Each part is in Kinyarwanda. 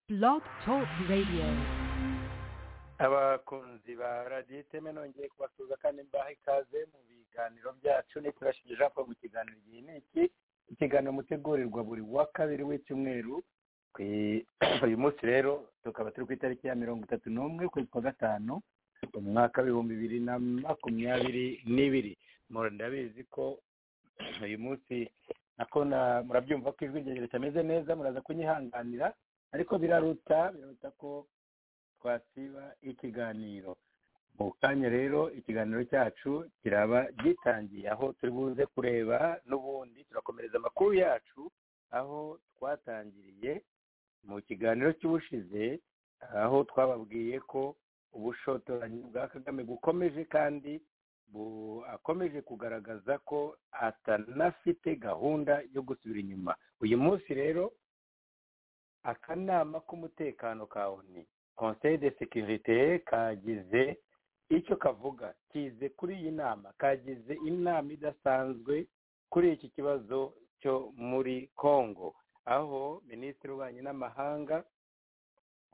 Blog Talk Radio. abakunzi ba radiyo iteme nongeye kubasuhuza kandi mbahe ikaze mu biganiro byacu ni turashije jean paul mu kiganiro igihe ni iki ikiganiro mutegurirwa buri wa kabiri w'icyumweru ku i- uyu munsi rero tukaba turi ku itariki ya mirongo itatu n'umwe ukwezi kwa gatanu umwaka w'ibihumbi bibiri na makumyabiri n'ibiri Mu- ndabizi ko uyu munsi nako na- murabyumva ko ijwi ryanjye ritameze neza muraza kunyihanganira ariko biraruta biraruta ko twasiba ikiganiro mu kanya rero ikiganiro cyacu kiraba gitangiye aho turi buze kureba n'ubundi turakomereza amakuru yacu aho twatangiriye mu kiganiro cy'ubushize aho twababwiye ko ubushotoranyi bwa kagame bukomeje kandi bu- akomeje kugaragaza ko atanafite gahunda yo gusubira inyuma uyu munsi rero akanama k'umutekano ka oni conseil de sécurité kagize icyo kavuga kize kuri iyi nama kagize inama idasanzwe kuri iki kibazo cyo muri congo aho minisitiri w'ububanyi n'amahanga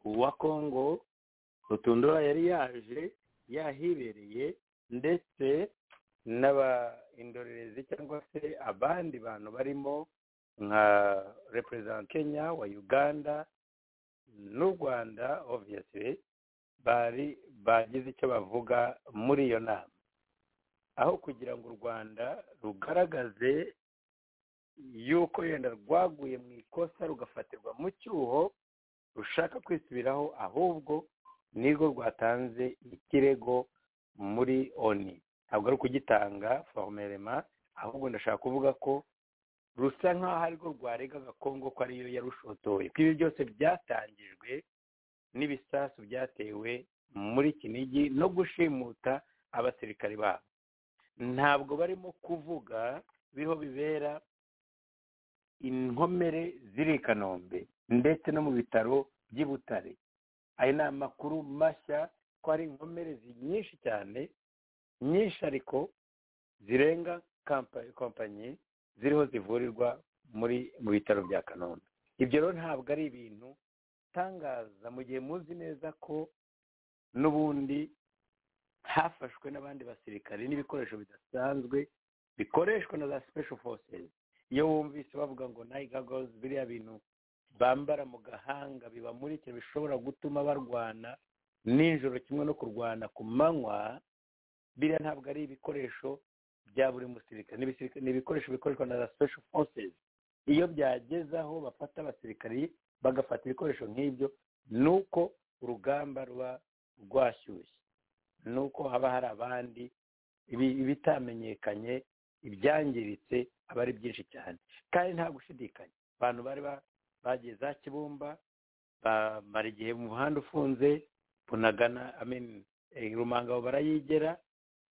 wa congo rutundura yari yaje yahibereye ndetse n'abaindorerezi cyangwa se abandi bantu barimo nka reperezida kenya wa uganda n'u rwanda obviously bari bagize icyo bavuga muri iyo nama aho kugira ngo u rwanda rugaragaze yuko yenda rwaguye mu ikosa rugafatirwa mu cyuho rushaka kwisubiraho ahubwo nirwo rwatanze ikirego muri oni ntabwo ari ukugitanga forumerema ahubwo ndashaka kuvuga ko rusa nk'aho arirwo rwaregaga kongo ko ariyo yarushotoye ko ibi byose byatangijwe n'ibisasu byatewe muri kinigi no gushimuta abasirikari babo ntabwo barimo kuvuga biriho bibera inkomere ziri i kanombe ndetse no mu bitaro by'i butare aya ni amakuru mashya ko hari inkomere zi- nyinshi cyane nyinshi ariko zirenga kampa- kompanyi ziriho zivurirwa muri mu bitaro bya kanombe ibyo rero ntabwo ari ibintu bitangaza mu gihe muzi neza ko n'ubundi hafashwe n'abandi basirikare n'ibikoresho bidasanzwe bikoreshwa na za special forces iyo wumvise bavuga ngo nayiga gozi biriya bintu bambara mu gahanga bibamurikira bishobora gutuma barwana nijoro kimwe no kurwana ku manywa biriya ntabwo ari ibikoresho bya buri musirikare ni ibisirika- ni ibikoresho bikoreshwa na za special forces iyo byageze aho bafata abasirikari bagafata ibikoresho nk'ibyo ni uko urugamba ruba rwashyushye ni uko haba hari abandi ibi- ibitamenyekanye ibyangiritse aba ari byinshi cyane kandi nta gushidikanya abantu bari ba- bagiye za kibumba bamara igihe mu muhanda ufunze bunagana ameni rumangabo barayigera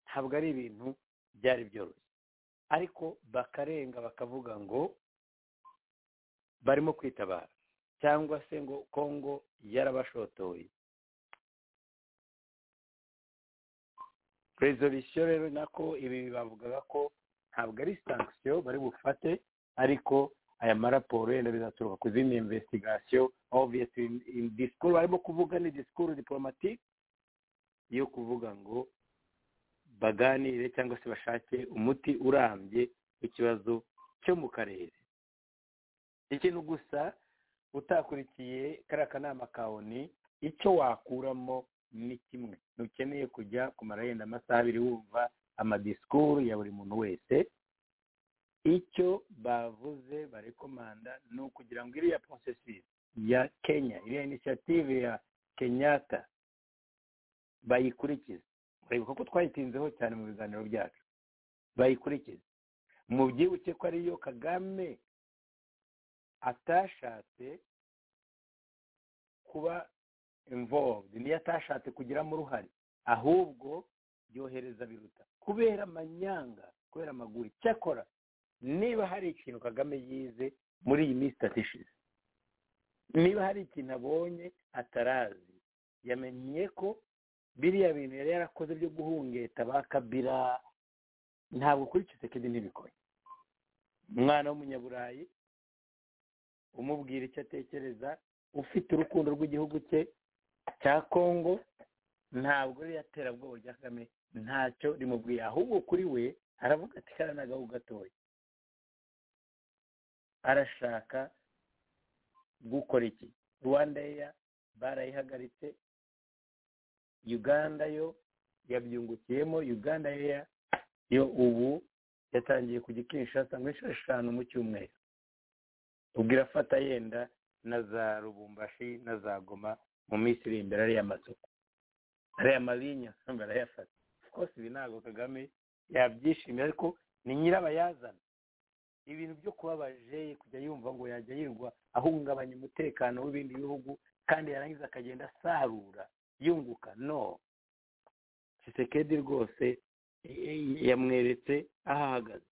ntabwo ari ibintu byari byoroshye ariko bakarenga bakavuga ngo barimo kwitabara cyangwa se ngo kongo yarabashotoye resolisiyo rero nako ibi bavugaga ko ntabwo ari sankisiyo bari bufate ariko aya maraporo yenda bizaturuka ku zindi investigasiyo obviously in disikuru barimo kuvuga ni disikuru diporomatike yo kuvuga ngo baganire cyangwa se bashake umuti urambye w'ikibazo cyo mu karere ikintu gusa utakurikiye kariya kanama ka oni icyo wakuramo ni kimwe ntukeneye kujya kumara yenda amasaha abiri wumva amadisikuru ya buri muntu wese icyo bavuze barikomanda ni ukugira ngo iriya porosesisi ya kenya iriya inisiyative ya kenyatta bayikurikize mureba ko twayitinzeho cyane mu biganiro byacu bayikurikize mubyibuke ko ariyo kagame atashatse kuba involved niyo atashatse kugiramo uruhare ahubwo yohereza biruta kubera amanyanga kubera amaguru cyakora niba hari ikintu kagame yize muri iyi minsi itatu ishize niba hari ikintu abonye atarazi yamenye ko biriya bintu yari yarakoze byo guhungeta ba kabira ntabwo kuri kisekedi ntibikora umwana w'umunyaburayi umubwira icyo atekereza ufite urukundo rw'igihugu cye cya kongo ntabwo ririya terabwoba rya kagame ntacyo rimubwiye ahubwo kuri we aravuga ati karanagaho gatoya arashaka gukora iki rwanda eya barayihagaritse uganda yo yabyungukiyemo uganda eya yo ubu yatangiye kujya kinshasa ngo inshuro eshanu mu cyumweru ubwo irafata yenda na za rubumbashi na za goma mu minsi iri imbere ariya masoko ariya marinya barayafata rwose ibi ntabwo kagame yabyishimiye ariko ni nyirabayazana ibintu byo kuba bajeyi kujya yumva ngo yajya yirwa ahungabanya umutekano w'ibindi bihugu kandi yarangiza akagenda asarura yunguka no kisekedi rwose yamweretse aho ahagaze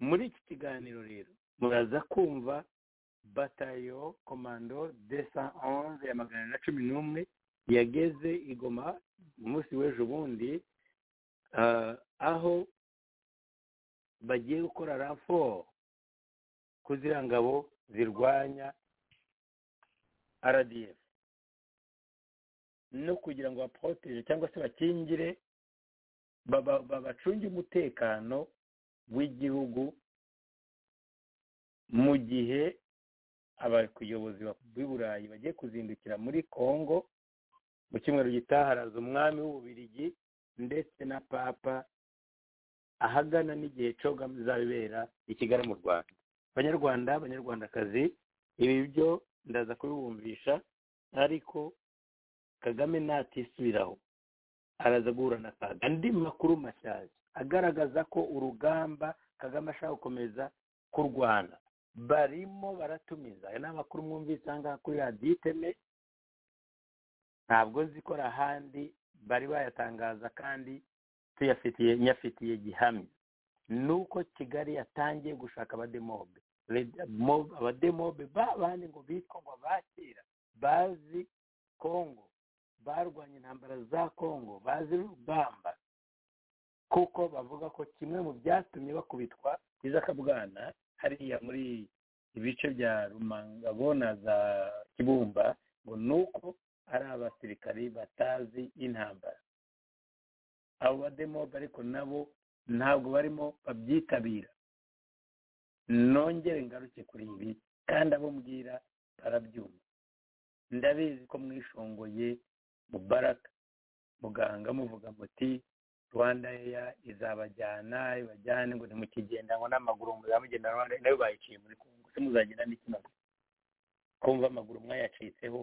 muri iki kiganiro rero muraza kumva batayo komando desa onze ya magana na cumi n'umwe yageze igoma umunsi w'ejo bundi aho bagiye gukora raporo kugira ngabo zirwanya rdf no kugira ngo baporoteje cyangwa se bakingire babacunge umutekano w'igihugu mu gihe abayobozi b'i burayi bagiye kuzindukira muri congo mu cyumweru gitaha haraza umwami w'ububirigi ndetse na papa ahagana n'igihe coga bizabibera i kigali mu rwanda abanyarwanda abanyarwandakazi ibi byo ndaza kubibumvisha ariko kagame natisubiraho araza guhura na kaga andi makuru mashyashya agaragaza ko urugamba kagame ashaka gukomeza kurwana barimo baratumiza aya ni amakuru mwumvise ahangaha kuri radiyo iteme ntabwo nzi ko ari ahandi bari bayatangaza kandi tuyafitiye nyafitiye gihamya ni uko kigali yatangiye gushaka abademobe abademobe bandi ngo bitwa ngo abakira bazi kongo barwanya intambara za kongo bazi urugamba kuko bavuga ko kimwe mu byatumye bakubitwa izakabwana hariya muri ibice bya rumangabo na za kibumba ngo ni uko ari abasirikari batazi intambara abo bademobe ariko nabo ntabwo barimo babyitabira nongere ngaruke kuri ibi kandi abo mbwira barabyumva ndabizi ko mwishongoye mubaraka muganga muvuga muti rwanda eya izabajyana ibajyane ngo ntimukigenda ngo n'amaguru muzamugenda rwanda nayo bayiciye muri kongo se muzagenda n'ikinogo kumva amaguru mwayacitseho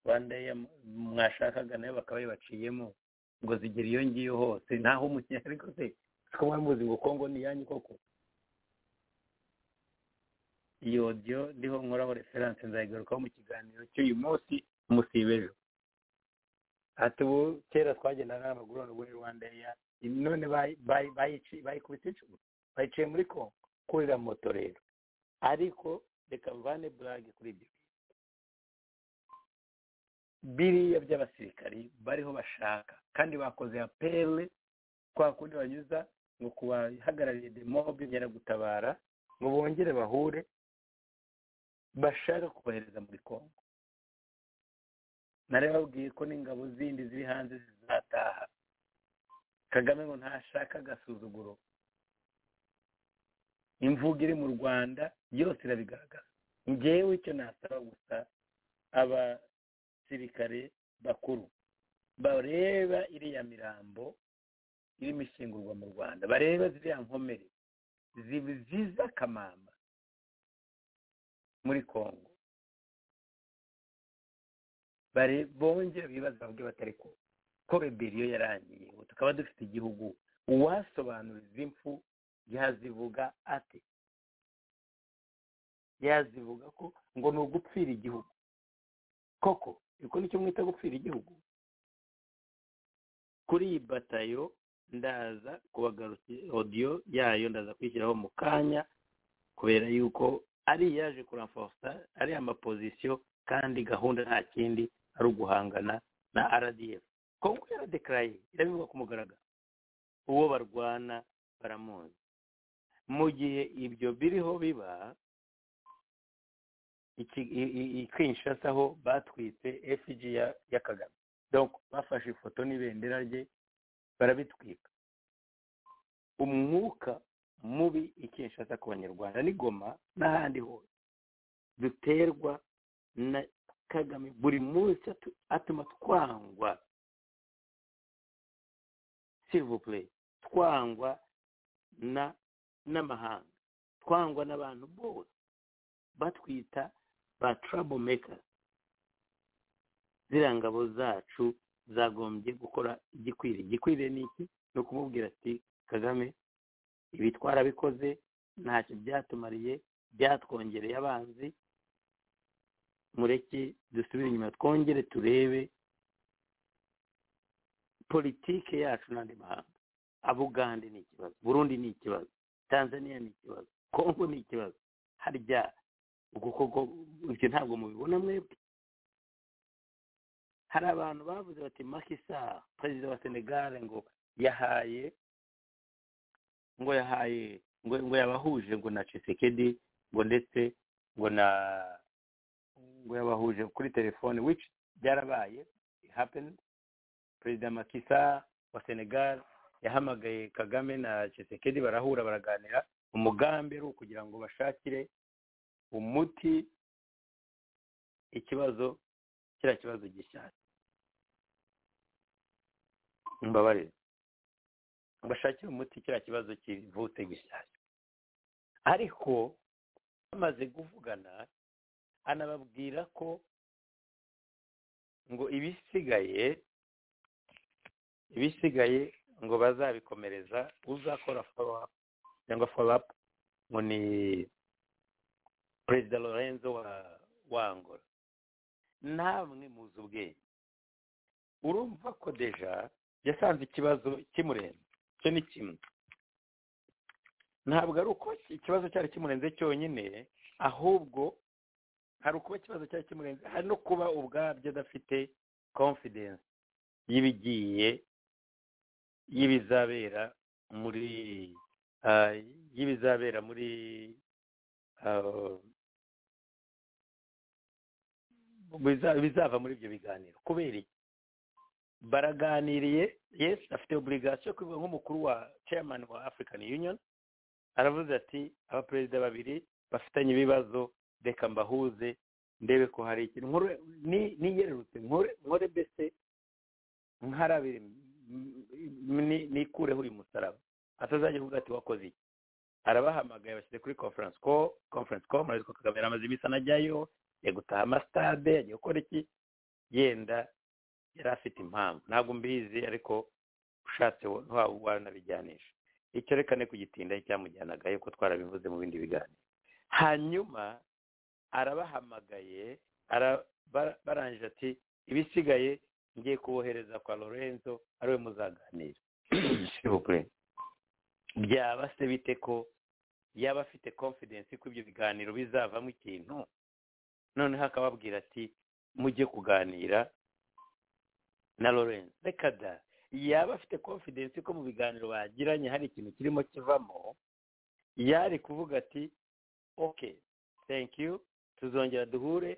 rwanda eya mwashakaga nayo bakaba yabaciyemo ngo zigera iyo ngiyo hose ntaho umukinnyi ariko se ko mwari muzi ngo kongo ni iyanyu koko iyo odiyo ndiho nkoraho referanse nzayigarukaho mu kiganiro cy'uyu munsi musibejo ati ubu kera twagendaga n'amagurane muri rwanda eya none bayikubise inshuro bayiciye muri kongo kurira moto rero ariko reka mvane burage kuri ibyo biriya by'abasirikari bariho bashaka kandi bakoze apele kwa kundi banyuza ngo kubahagarariye demobe nyiragutabara ngo bongere bahure bashaka kubohereza muri kongo nari babwiye ko n'ingabo zindi ziri hanze zizataha kagame ngo ntashaka agasuzuguro imvugo iri mu rwanda yose irabigaragaza ngewe icyo nasaba gusa aba abasirikare bakuru bareba iriya mirambo irimo ishyingurwa mu rwanda bareba ziriya nkomere ziza akamamba muri kongo bongera ibibazo bavuga batari ko ko reberiyo yarangiye ubu tukaba dufite igihugu uwasobanura izi mfu yazivuga ate yazivuga ko ngo ni ugupfira igihugu koko kuko nicyo mwita gupfira igihugu kuri iyi batayo ndaza kubagarukira odiyo yayo ndaza kwishyiraho mu kanya kubera yuko ari yaje kuramfosa ari amapozisiyo kandi gahunda nta kindi ari uguhangana na rdf kongo yaradekaraye irabivuga ku mugaragaro uwo barwana baramuzi mu gihe ibyo biriho biba kinshasa aho batwitse fg ya kagame donko bafashe ifoto n'ibendera rye barabitwika umwuka mubi i kinshasa ku banyarwanda ni goma n'ahandi hose duterwa na kagame buri munsi atuma twangwa sirivupure twangwa na n'amahanga twangwa n'abantu bose batwita ba trouble makers ziriya ngabo zacu zagombye gukora igikwiriye igikwiriye ni iki ni ukumubwira ati kagame ibi twarabikoze ntacyo byatumariye byatwongereye abanzi mureke dusubire inyuma twongere turebe politike yacu n'andi mahanga abugande ni ikibazo burundi ni ikibazo tanzania ni ikibazo kongo ni ikibazo harya koko ibyo ntabwo mubibona mwebwe hari abantu bavuze bati makisa perezida wa senegare ngo yahaye ngo yahaye ngo yabahuje ngo na cisekedi ngo ndetse ngo na ngo yabahuje kuri telefone which byarabaye happened perezida makisa wa senegal yahamagaye kagame na cisekedi barahura baraganira umugambi ari ukugira ngo bashakire umuti ikibazo kiriya kibazo gishyashya mbabarire bashakire umuti kiriya kibazo kivutse gishyashya ariko bamaze kuvugana anababwira ko ngo ibisigaye ibisigaye ngo bazabikomereza uzakora follow-up cyangwa follow-up ngo ni perezida lorenzo wa angola namwe muzi ubwenge urumva ko deja yasanze ikibazo kimurenze icyo ni kimwe ntabwo ari uko ikibazo cyari kimurenze cyonyine ahubwo hari ukuba ikibazo cyari kimurenze hari no kuba ubwabyo adafite confidence y'ibigiye y'ibizabera muri y'ibizabera muri bizava muri ibyo biganiro kubera iki baraganiriye yesi afite oburigasiyo yo kubivuga nk'umukuru wa chairman wa african union aravuze ati abaperezida babiri bafitanye ibibazo reka mbahuze ndebe ko hari ikintu niyererutse nkore mbese nkarabire nikureho uyu musaraba atazajya kuvuga ati wakoze iki arabahamagaye bashyize kuri conference call conference call murabizi ko kagame yaramaze iminsi anajyayo yagiye gutaha amasitade yagiye gukora iki yenda yari afite impamvu ntabwo mbizi ariko ushatse ntiwaba wanabijyanisha icyo reka ne kugitinda cyamujyanagayo ko twarabivuze mu bindi biganiro hanyuma arabahamagaye barangije ati ibisigaye ngiye kubohereza kwa lorenzo ariwe muzaganira byaba se bite ko yaba afite confidence ko ibyo biganiro bizavamo ikintu noneho akababwira ati mujye kuganira na lorenzo reka da yaba afite confidence ko mu biganiro bagiranye hari ikintu kirimo kivamo yari kuvuga ati ok thank you tuzongera duhure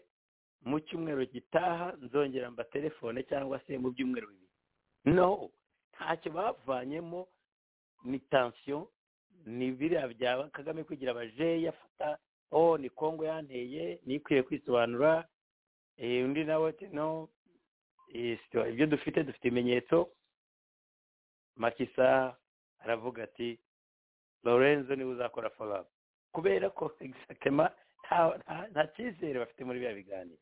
mu cyumweru gitaha nzongera mba telefone cyangwa se mu byumweru bibiri no ntacyo bavanyemo ni tansiyo ni biriya bya kagame kugira abajeyi afata oh ni kongo yanteye nikwiye kwisobanura undi nawe ati no ibyo dufite dufite ibimenyetso makisa aravuga ati lorenzo niwe uzakora foramu kubera ko egisakema nta cyizere bafite muri biriya biganiro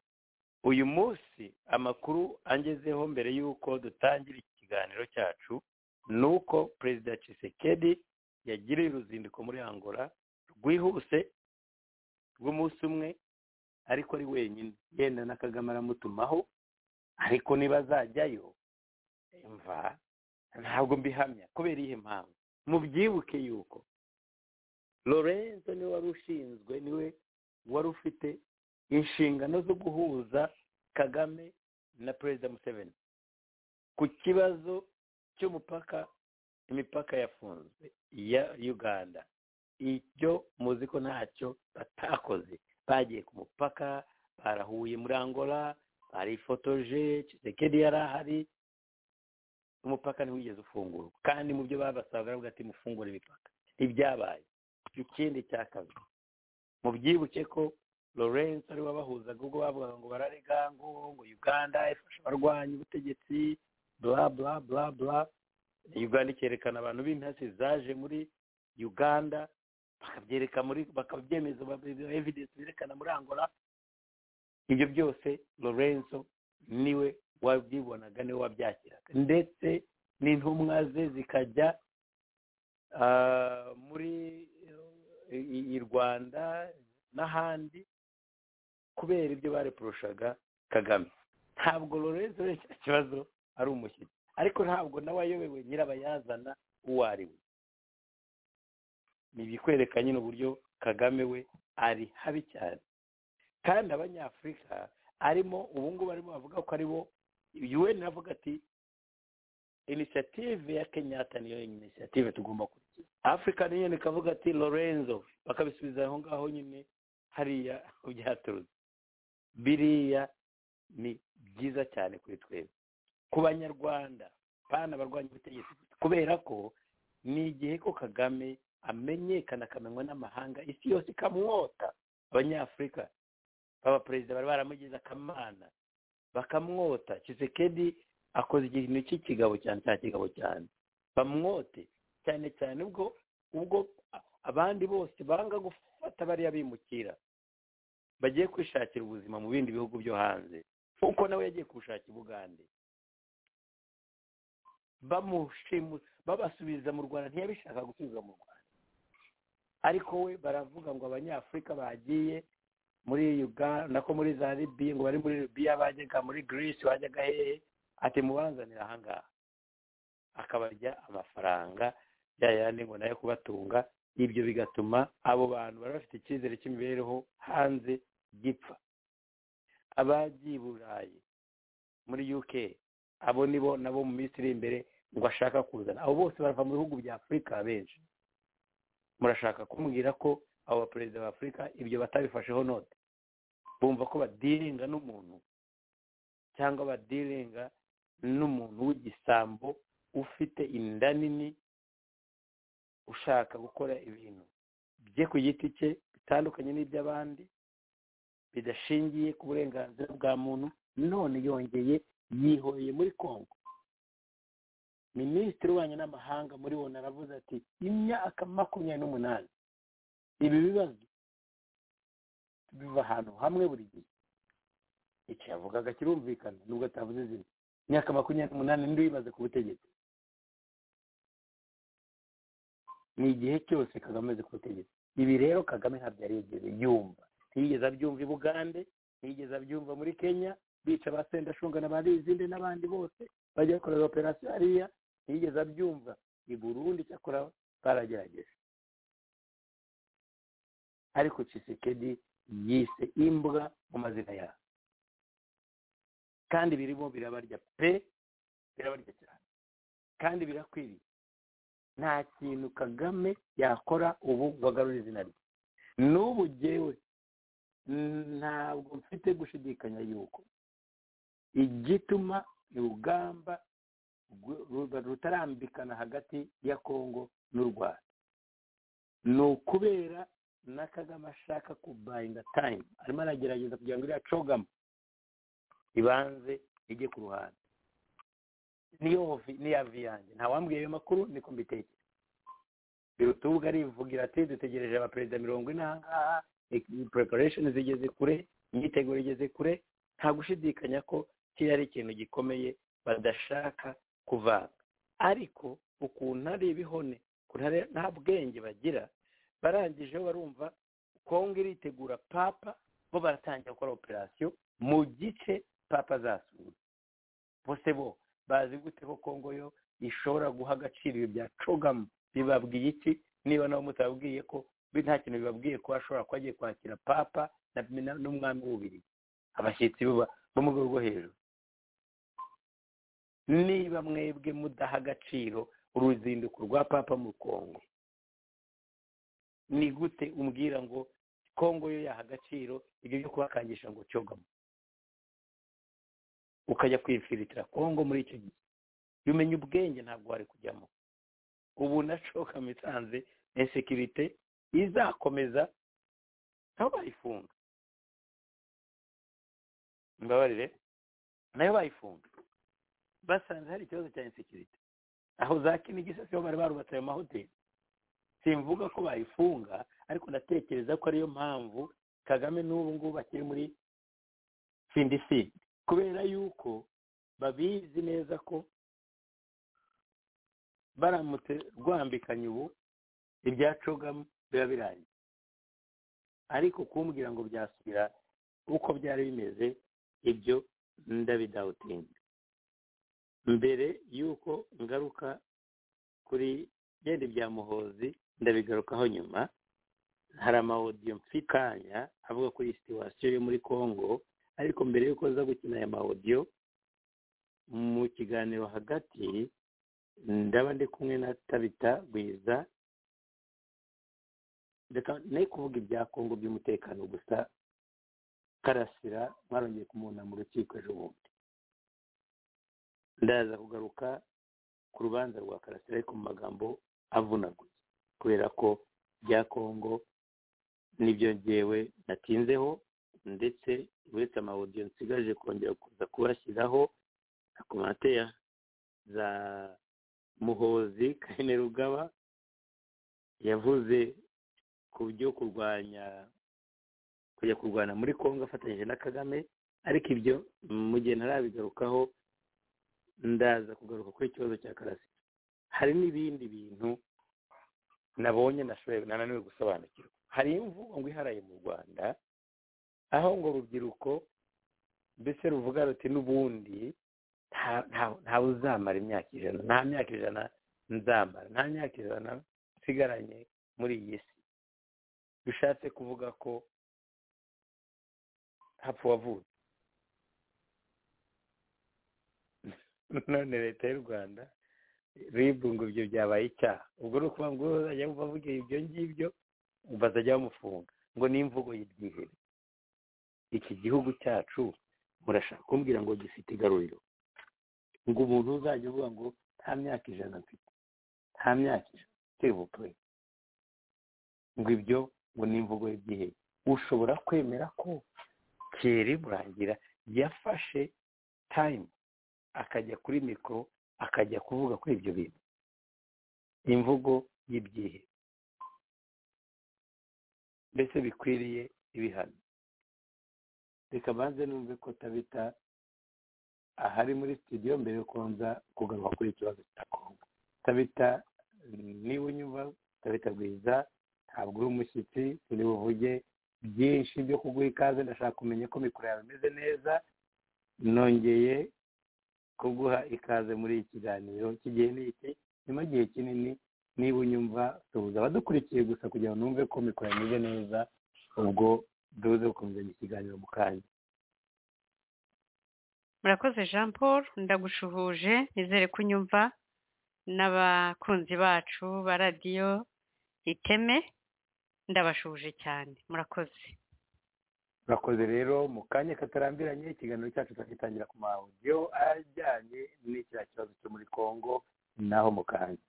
uyu munsi amakuru angezeho mbere y'uko dutangira iki kiganiro cyacu ni uko perezida Tshisekedi yagiriye uruzinduko muri angola rwihuse rw'umunsi umwe ariko ari wenyine yenda na kagame aramutumaho ariko niba azajyayo mva ntabwo mbihamya kubera iyihe mpamvu mubyibuke yuko lorenzo niwe wari ushinzwe niwe wari ufite inshingano zo guhuza kagame na perezida museveni ku kibazo cy'umupaka imipaka yafunzwe ya uganda ibyo muzi ko ntacyo batakoze bagiye ku mupaka barahuye muri angola barifotoje kisekedi yari ahari umupaka ntiwigeze ufungurwa kandi mu byo babasaga baravuga ati mufungure imipaka ibyabaye ikindi cya kabiri mubyibuke ko lawrence ari wabahuzaga ubwo bavugaga ngo bararega ngo ngo uganda ifasha abarwanya ubutegetsi bla bla bla bla uganda ikerekana abantu b'intasi zaje muri uganda bakabyereka muri bakabyemeza evidence berekana muri angola ibyo byose lorenzo niwe wabyibonaga niwe wabyakiraga ndetse n'intumwa ze zikajya muri i rwanda n'ahandi kubera ibyo bareporoshaga kagame ntabwo lorenzo icyo kibazo ari umushyitsi ariko ntabwo nawe ayobewe nyirabayazana uwo ari we ni ibikwereka nyine uburyo kagame we ari habi cyane kandi abanyafurika arimo ubu ngubu arimo bavuga ko ari bo yuweni avuga ati inisiyative ya kenyatta niyo inisiyative tugomba gukurikiza afurika niyo ikavuga ati lorenzo bakabisubiza aho ngaho nyine hariya byaturutse biriya ni byiza cyane kuri twebwe ku banyarwanda bana abarwanya ubutegetsi kubera ko ni igihe ko kagame amenyekana akamenywa n'amahanga isi yose ikamwota abanyafurika baba perezida bari baramugize akamana bakamwota kisekedi akoze ikintu cy'ikigabo cyane cya kigabo cyane bamwote cyane cyane ubwo ubwo abandi bose banga gufata bariya bimukira bagiye kwishakira ubuzima mu bindi bihugu byo hanze kuko nawe yagiye kubushakira ubugande bamushimusa babasubiza mu rwanda ntiyabishaka gusubizwa mu rwanda ariko we baravuga ngo abanyafurika bagiye muri uganda nako muri za libiya ngo bari muri libiya bajyaga muri girisi bajyaga hehe ati mubanzanira ahangaha akabarya amafaranga ya yandi ngo nayo kubatunga ibyo bigatuma abo bantu bari bafite icyizere cy'imibereho hanze gipfa abagiye i burayi muri uk abo ni bo nabo mu minsi iri imbere ngo ashaka kuzana abo bose barava mu bihugu bya afurika benshi murashaka kumbwira ko abo baperezida ba afurika ibyo batabifasheho note bumva ko badiringa n'umuntu cyangwa badiringa n'umuntu w'igisambo ufite inda nini ushaka gukora ibintu bye ku giti cye bitandukanye n'iby'abandi bidashingiye ku burenganzira bwa muntu none yongeye yihoye muri kongo minisitiri w'ububanyi n'amahanga muri bo naravuze ati imyaka makumyabiri n'umunani ibi bibazo biva ahantu hamwe buri gihe icyo yavugaga kirumvikana nubwo atavuze izina imyaka makumyabiri n'umunani n'indi wibaze ku butegetsi ni igihe cyose kagame azi ku butegetsi ibi rero kagame ntabyo yarigeze yumva ntiyigeze abyumva i bugande ntiyigeze abyumva muri kenya bica ba sendashunga na ba rizinde n'abandi bose bajya bakorera operasiyo hariya ntiyigeze abyumva i burundi cyakora baragerageje ariko cisekedi yise imbwa mu mazina yayo kandi birimo birabarya pe birabarya cyane kandi birakwiriye nta kintu kagame yakora ubu ngo agarure izina rye n'ubu jyewe ntabwo mfite gushidikanya yuko igituma urugamba rutarambikana hagati ya kongo n'u rwanda ni ukubera na kagame ashaka kubayinga tayimu arimo aragerageza kugira ngo iriya cogamo ibanze ijye ku ruhande niya vi yanjye ntawambwiye ayo makuru niko mbitekera biruta ubwo arivugira ati dutegereje abaperezida mirongo ine ahangaha preparasheni zigeze kure imyiteguro igeze kure nta gushidikanya ko kiriya ari ikintu gikomeye badashaka kuvanga ariko ukuntu ari ibihone nta bwenge bagira barangije barumva kongo iritegura papa bo baratangira gukora operasiyo mu gice papa azasura bose bo bazi gute ko kongo yo ishobora guha agaciro ibyo bya cogamu bibabwiye iki niba nabo mutababwiye ko nta kintu bibabwiye ko ashobora kuba agiye kwakira papa n'umwami w'ububiri abashyitsi bo mu rwego rwo hejuru niba mwebwe mudaha agaciro uruzinduko rwa papa mu kongo ni gute umbwira ngo kongo yo yaha agaciro ibyo byo kubakangisha ngo cyogamo ukajya kwimfiritira kongo muri icyo gihe umenya ubwenge ntabwo wari kujyamo ubu na cokama isanze insekirite izakomeza nabo bayifunga mbabarire nayo bayifunga basanze hari ikibazo cya insekirite aho za kinigi se bari barubatse ayo mahoteli simvuga ko bayifunga ariko ndatekereza ko ariyo mpamvu kagame n'ubu ngubu akiri muri sindisi kubera yuko babizi neza ko baramutse rwambikanye ubu ibya cogamo biba birangiye ariko kumbwira ngo byasubira uko byari bimeze ibyo ndabidawutinga mbere y'uko ngaruka kuri genda ibya muhozi ndabigarukaho nyuma hari amawodiyo mfikanya avuga kuri situwasiyo yo muri congo ariko mbere y'uko nza gukina aya mawodiyo mu kiganiro hagati ndaba ndi kumwe na tabita gwiza reka nayo kuvuga ibya kongo by'umutekano gusa karasira mwarongeye kumubona mu rukiko ejo bundi ndaza kugaruka ku rubanza rwa karasira ariko mu magambo avunaguye kubera ko bya kongo nibyo ngewe natinzeho ndetse uretse amawodiyo nsigaje kongera kuza kubashyiraho na komanteya za muhozi kane rugaba yavuze ku byo kurwanya kujya kurwana muri kongo afatanyije na kagame ariko ibyo mu gihe ntarabigarukaho ndaza kugaruka kuri ikibazo cya karasi hari n'ibindi bintu nabonye nananiwe gusobanukirwa hari imvugo ngo iharaye mu rwanda aho ngo urubyiruko mbese ruvuga ruti n'ubundi ntawe uzamara imyaka ijana nta myaka ijana nzamara nta myaka ijana nsigaranye muri iyi si bishatse kuvuga ko hapfa uwavutse none leta y'u rwanda ribu ngo ibyo byabaye icyaha ubwo ni ukuvuga ngo uzajya avuga ibyo ngibyo bazajya bamufunga ngo ni imvugo y'ibyihere iki gihugu cyacu murashaka kumbwira ngo gifite igaruriro ngo umuntu uzajya uvuga ngo nta myaka ijana mfite nta myaka ijana tebupure ngo ibyo ngo ni imvugo y'ibyihere ushobora kwemera ko keri murangira yafashe tayimu akajya kuri mikoro akajya kuvuga kuri ibyo bintu imvugo y'ibyihe mbese bikwiriye ibihano reka banze numve ko tabita ahari muri studio mbere yo kubanza kugaruka kuri ikibazo cya kongo tabita niba unyumva tabita rwiza ntabwo uri umushyitsi turi buvuge byinshi byo kuguha ikaze ndashaka kumenya ko mikoro yawe imeze neza nongeye kuguha ikaze muri iki kiganiro kigiye n'iki nyuma y'igihe kinini niba unyumva tubuze abadukurikiye gusa kugira ngo numve ko mikoro imeze neza ubwo duze gukomeza ikiganiro mu kanya murakoze jean paul ndagushuhuje nizere ko unyumva n'abakunzi bacu ba radiyo iteme ndabashuje cyane murakoze murakoze rero mu kanya katarambiranye ikiganiro cyacu tukagitangira ku mahodiyo ajyanye n'icya kibazo cyo muri congo naho mu kanya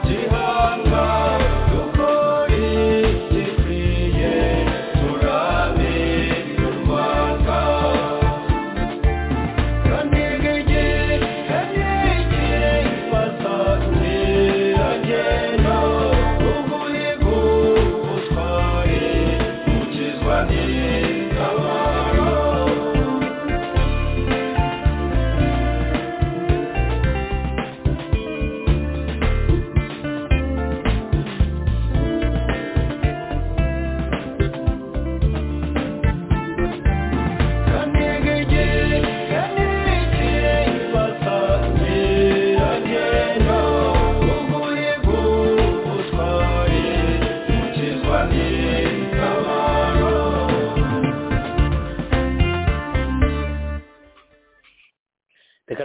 Yeah.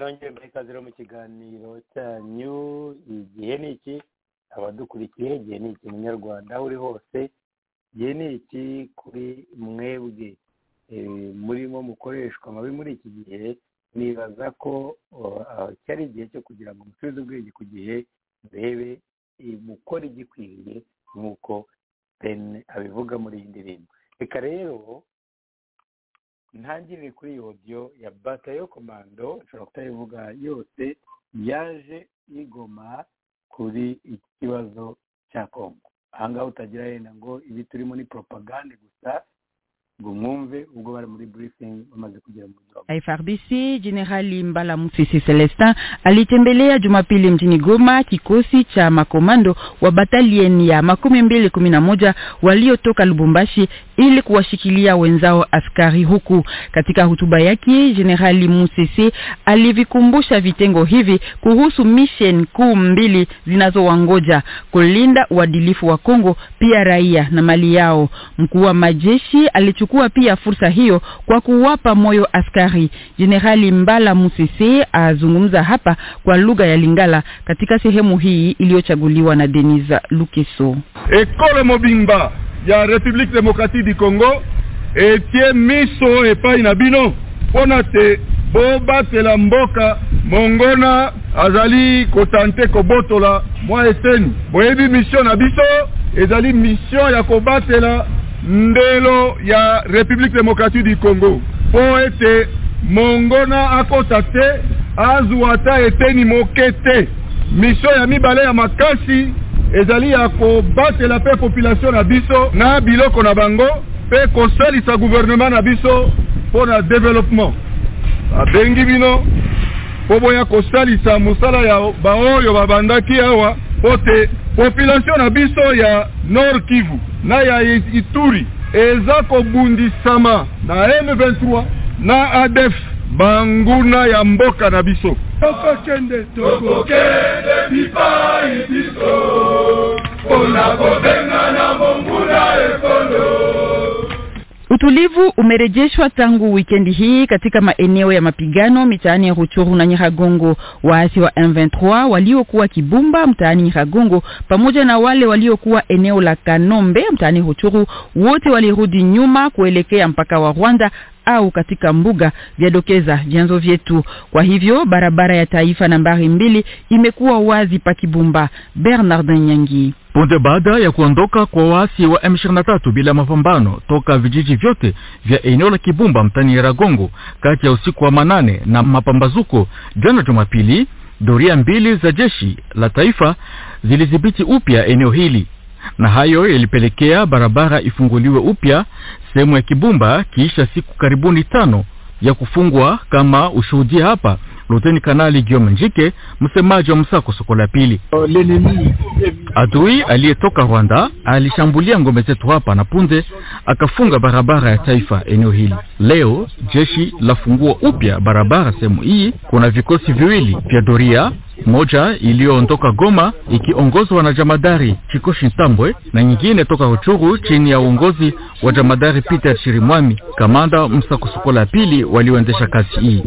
nongeye muri kaziro mu kiganiro cyanyu igihe ni iki abadukurikiye igihe ni iki munyarwanda aho uri hose igihe ni iki kuri mwebwe Eh, murimo mukoreshwa mabi muri iki gihe nibaza ko oh, cyari igihe cyo kugira ngo musubize ubwenge ku gihe murebe eh, mukora igikwiriye nk'uko ben abivuga muri iyi ndirimbo reka rero ntangirire kuri iyo odiyo ya bata yo komando nshobora kutayivuga yose yaje igoma kuri iki kibazo cya kongo ahangaha utagira yenda ngo ibi turimo ni propagande gusa ngo mwumve ubwo bari muri briefing bamaze kugera mu muryango FRDC Jenerali Mbala Musisi Celestin alitembelea Jumapili mjini Goma kikosi cha makomando wa batalieni ya makumi mbili kumi na moja waliotoka Lubumbashi ili kuwashikilia wenzao askari huku. Katika hotuba yake, Jenerali Musisi alivikumbusha vitengo hivi kuhusu mission kuu mbili zinazowangoja: kulinda uadilifu wa Kongo, pia raia na mali yao. Mkuu wa majeshi alichukua pia fursa hiyo kwa kuwapa moyo askari. Jenerali Mbala Musisi azungumza hapa kwa lugha ya Lingala katika sehemu hii iliyochaguliwa na Denise Lukeso. ekolo mobimba ya république démocratique du congo etie miso epai na bino mpona te bobatela mboka mongona azali kotante kobotola mwa eteni boyebi misio na biso ezali misio ya kobatela ndelo ya république démocratique du congo mpo ete mongona akota te azwa ata eteni moke te misio ya mibale ya makasi ezali ya kobatela mpe population na biso na biloko na bango mpe kosalisa guvernema na biso mpo na développement babengi bino mpo boya kosalisa mosala ya baoyo babandaki awa mpo te population na biso ya nord kivu na ya ituri eza kobundisama na m23 na adef banguna ya mboka na biso tokokende tokokende bipai biso mpona kobenga na monguna ekolo Utulivu umerejeshwa tangu wikendi hii katika maeneo ya mapigano mitaani ya Ruchuru na Nyiragongo. Waasi wa M23 waliokuwa Kibumba mtaani Nyiragongo pamoja na wale waliokuwa eneo la Kanombe mtaani Ruchuru wote walirudi nyuma kuelekea mpaka wa Rwanda au katika mbuga vyadokeza vyanzo vyetu. Kwa hivyo barabara ya taifa nambari mbili imekuwa wazi pa Kibumba. Bernard Nyangi. Punde baada ya kuondoka kwa waasi wa M23 bila mapambano toka vijiji vyote vya eneo la Kibumba mtani Ragongo kati ya usiku wa manane na mapambazuko jana Jumapili, doria mbili za jeshi la taifa zilidhibiti upya eneo hili na hayo yalipelekea barabara ifunguliwe upya sehemu ya Kibumba kiisha siku karibuni tano ya kufungwa, kama ushuhudia hapa Luteni Kanali Giome Njike, msemaji wa msako soko la pili. Adui aliyetoka Rwanda alishambulia ngome zetu hapa na punde akafunga barabara ya taifa eneo hili. Leo jeshi lafungua upya barabara sehemu hii. Kuna vikosi viwili vya doria, moja iliyoondoka Goma ikiongozwa na jamadari Chikoshi Ntambwe na nyingine toka Ruchuru chini ya uongozi wa jamadari Peter Chirimwami, kamanda msakosuko la pili walioendesha kazi hii.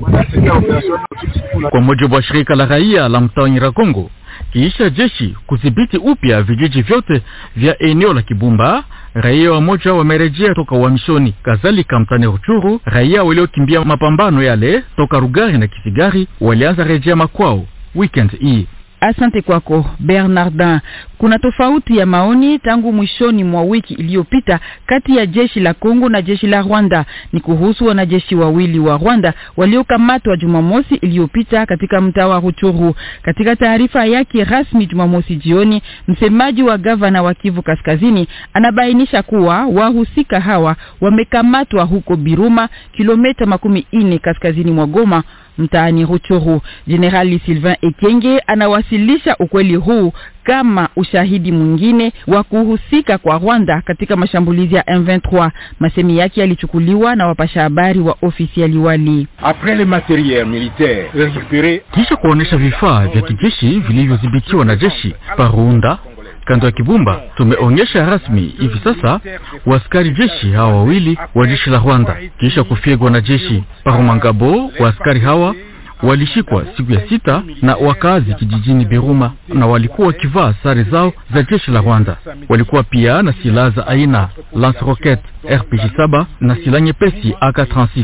Kwa mujibu wa shirika la raia la mtaa wa Nyiragongo, kiisha jeshi kudhibiti upya vijiji vyote vya eneo la Kibumba, raia wamoja wamerejea toka uhamishoni. Kadhalika mtani Ruchuru, raia waliokimbia mapambano yale toka Rugari na Kisigari walianza rejea makwao weekend hii. Asante kwako Bernardin. Kuna tofauti ya maoni tangu mwishoni mwa wiki iliyopita kati ya jeshi la Kongo na jeshi la Rwanda. Ni kuhusu wanajeshi wawili wa Rwanda waliokamatwa Jumamosi iliyopita katika mtaa wa Ruchuru. Katika taarifa yake rasmi Jumamosi jioni, msemaji wa gavana wa Kivu Kaskazini anabainisha kuwa wahusika hawa wamekamatwa huko Biruma, kilomita makumi nne kaskazini mwa Goma mtaani Ruchuru. Jenerali Sylvain Ekenge anawasilisha ukweli huu kama ushahidi mwingine wa kuhusika kwa Rwanda katika mashambulizi ya M23. Masemi yake yalichukuliwa na wapasha habari wa ofisi ya liwali. Après le matériel militaire récupéré Kisha kuonyesha vifaa vya kijeshi vilivyodhibitiwa na jeshi Parunda kando ya Kibumba, tumeonyesha rasmi hivi sasa waaskari jeshi hawa wawili wa jeshi la Rwanda kisha kufyegwa na jeshi Parumangabo. Waaskari hawa walishikwa siku ya sita na wakaazi kijijini Biruma na walikuwa wakivaa sare zao za jeshi la Rwanda. Walikuwa pia na silaha za aina lance rocket RPG 7 na silaha nyepesi AK36.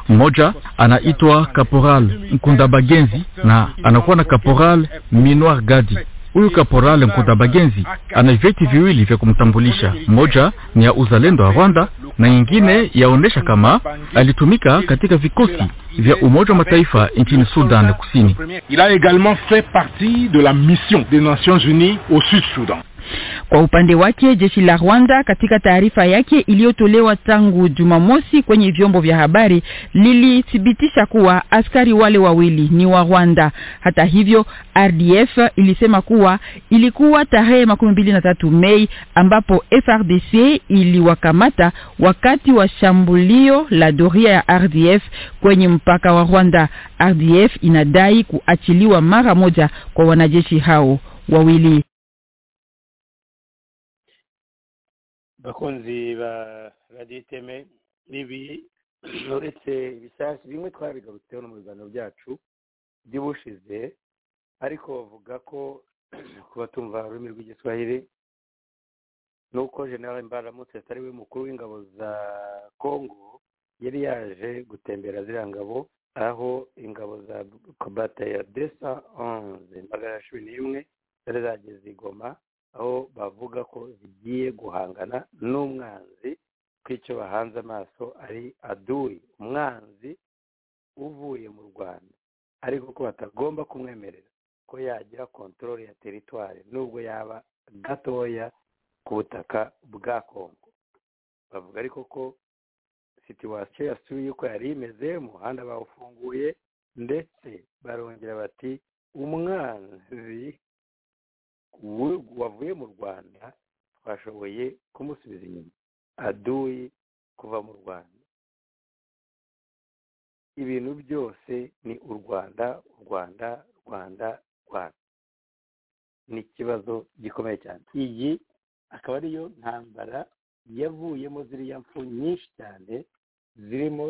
Mmoja anaitwa Kaporal Nkundabagenzi na anakuwa na Kaporal Minoir Gadi. Huyu Kaporal Nkundabagenzi ana vyeti viwili vya kumtambulisha, moja ni ya uzalendo wa Rwanda na nyingine yaonesha kama alitumika katika vikosi vya Umoja wa Mataifa nchini Sudan Kusini. Il a également fait partie de la mission des Nations Unies au Sud-Soudan. Kwa upande wake jeshi la Rwanda katika taarifa yake iliyotolewa tangu Jumamosi kwenye vyombo vya habari lilithibitisha kuwa askari wale wawili ni wa Rwanda. Hata hivyo, RDF ilisema kuwa ilikuwa tarehe makumi mbili na tatu Mei ambapo FRDC iliwakamata wakati wa shambulio la doria ya RDF kwenye mpaka wa Rwanda. RDF inadai kuachiliwa mara moja kwa wanajeshi hao wawili. bakunzi ba radiyo iteme ibi uretse ibisasu bimwe twabigarutseho no mu biganiro byacu by'ubushize ariko bavuga ko kuba tumva ururimi rw'igiswahili ni uko general mbaramutse atari we mukuru w'ingabo za kongo yari yaje gutembera ziriya ngabo aho ingabo za kobata ya desa onze magana cumi n'imwe zari zageze igoma aho bavuga ko zigiye guhangana n'umwanzi ko icyo bahanze amaso ari aduyi umwanzi uvuye mu rwanda ariko ko batagomba kumwemerera ko yagira kontorore ya teritwari nubwo yaba gatoya ku butaka bwa kongo bavuga ariko ko situwasiyo yasubiye uko yari imeze umuhanda bawufunguye ndetse barongera bati umwanzi wavuye mu rwanda twashoboye kumusubiza inyuma aduyi kuva mu rwanda ibintu byose ni u rwanda u rwanda rwanda rwanda ni ikibazo gikomeye cyane iyi akaba ariyo ntambara yavuyemo ziriya mfu nyinshi cyane zirimo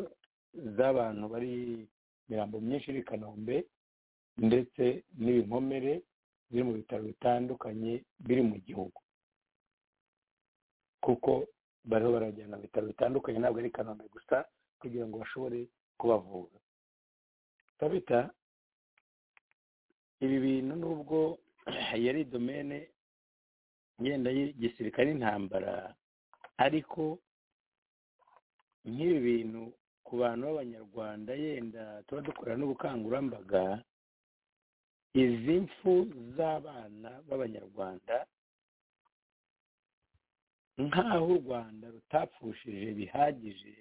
z'abantu bari imirambo myinshi iri i kanombe ndetse n'ibinkomere biri mu bitaro bitandukanye biri mu gihugu kuko bariho barajyana mu bitaro bitandukanye ntabwo ari kanombe gusa kugira ngo bashobore kubavura tabita ibi bintu nubwo yari domene ngenda y'igisirikare n'intambara ariko nk'ibi bintu ku bantu b'abanyarwanda yenda tuba dukora n'ubukangurambaga izi mfu z'abana b'abanyarwanda nk'aho u rwanda rutapfushije bihagije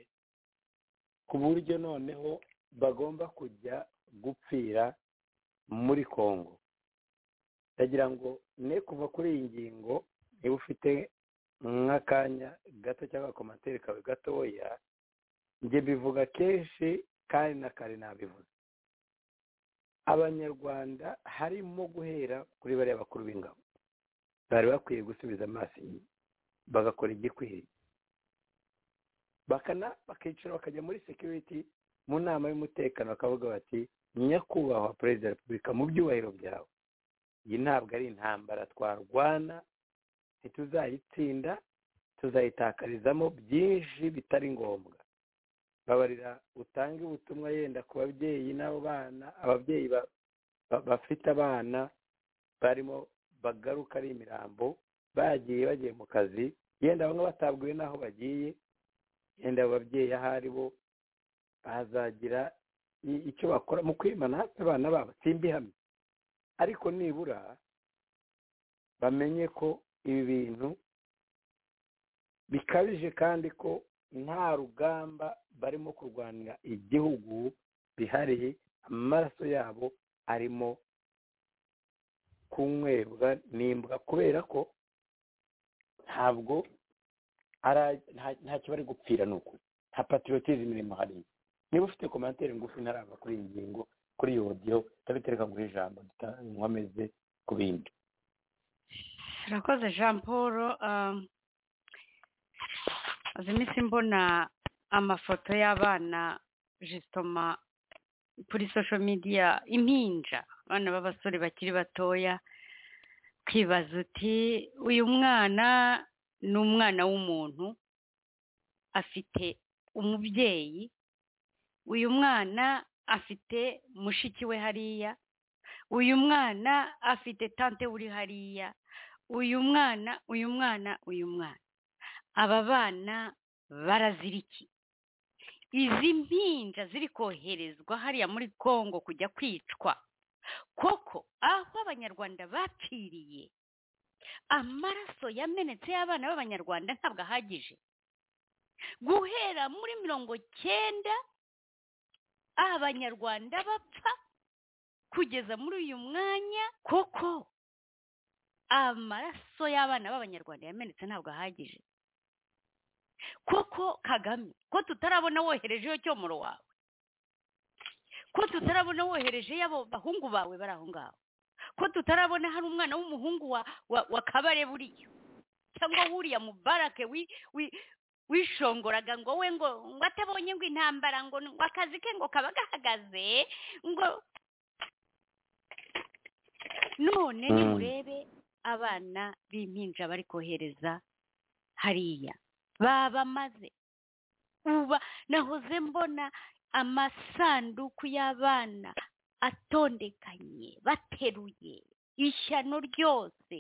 ku buryo noneho bagomba kujya gupfira muri congo ndagira ngo ne kuva kuri iyi ngingo niba ufite nk'akanya gato cyangwa komantere kawe gatoya njye bivuga kenshi kandi na kare nabivuze abanyarwanda harimo guhera kuri bariya bakuru b'ingabo bari bakwiye gusubiza amaso inyuma bagakora igikwiriye bakana bakicara bakajya muri security mu nama y'umutekano bakavuga bati nyakubahwa perezida wa repubulika mu byubahiro byawe iyi ntabwo ari intambara twarwana ntituzayitsinda tuzayitakarizamo byinshi bitari ngombwa babarira utange ubutumwa yenda ku babyeyi n'abo bana ababyeyi bafite abana barimo bagaruka ari imirambo bagiye bagiye mu kazi yenda bamwe batabwiwe n'aho bagiye yenda abo babyeyi aho ari bo bazagira icyo bakora mu kwimana abana babo simbihamye ariko nibura bamenye ko ibi bintu bikabije kandi ko nta rugamba barimo kurwanira igihugu bihariye amaraso yabo arimo kunywebwa n'imbwa kubera ko ntabwo ntacyo bari gupfira ni ukuri nta patriotism irimo hariya niba ufite komantere ngufi ntarava kuri iyi ngingo kuri iyi odiyo ndabitereka guha ijambo nkomeze ku bindi urakoze jean paul iminsi mbona amafoto y'abana jisitoma kuri social media impinja abana b'abasore bakiri batoya ukibaza uti uyu mwana ni umwana w'umuntu afite umubyeyi uyu mwana afite mushiki we hariya uyu mwana afite tante uri hariya uyu mwana uyu mwana uyu mwana aba bana baraziriki izi mpinja ziri koherezwa hariya muri congo kujya kwicwa koko aho abanyarwanda bapfiriye amaraso yamenetse y'abana b'abanyarwanda ntabwo ahagije guhera muri mirongo cyenda abanyarwanda bapfa kugeza muri uyu mwanya koko amaraso y'abana b'abanyarwanda yamenetse ntabwo ahagije koko kagame ko tutarabona woherejeyo cyomoro wawe ko tutarabona wohereje y'abo bahungu bawe bari aho ngaho ko tutarabona hari umwana w'umuhungu wa wa wa kabare buriya cyangwa wuriya mubarake wi wi wishongoraga ngo we ngo ngo atabonye ngo intambara ngo ngo akazi ke ngo kaba gahagaze ngo none nimurebe abana b'impinja bari kohereza hariya babamaze uba nahoze mbona amasanduku y'abana atondekanye bateruye ishyano ryose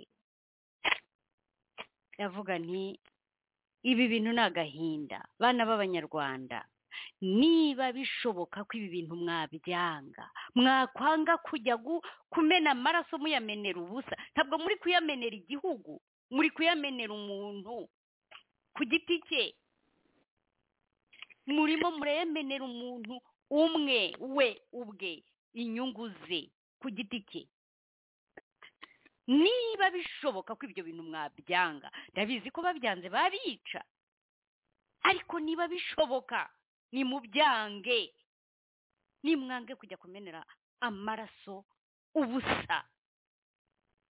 ndavuga nti ibi bintu ni agahinda bana b'abanyarwanda niba bishoboka ko ibi bintu mwabyanga mwakwanga kujya kumena amaraso muyamenera ubusa ntabwo muri kuyamenera igihugu muri kuyamenera umuntu ku giti cye murimo muremenera umuntu umwe we ubwe inyungu ze ku giti cye niba bishoboka ko ibyo bintu mwabyanga ndabizi ko babyanze babica ariko niba bishoboka nimubyange nimwange kujya kumenera amaraso ubusa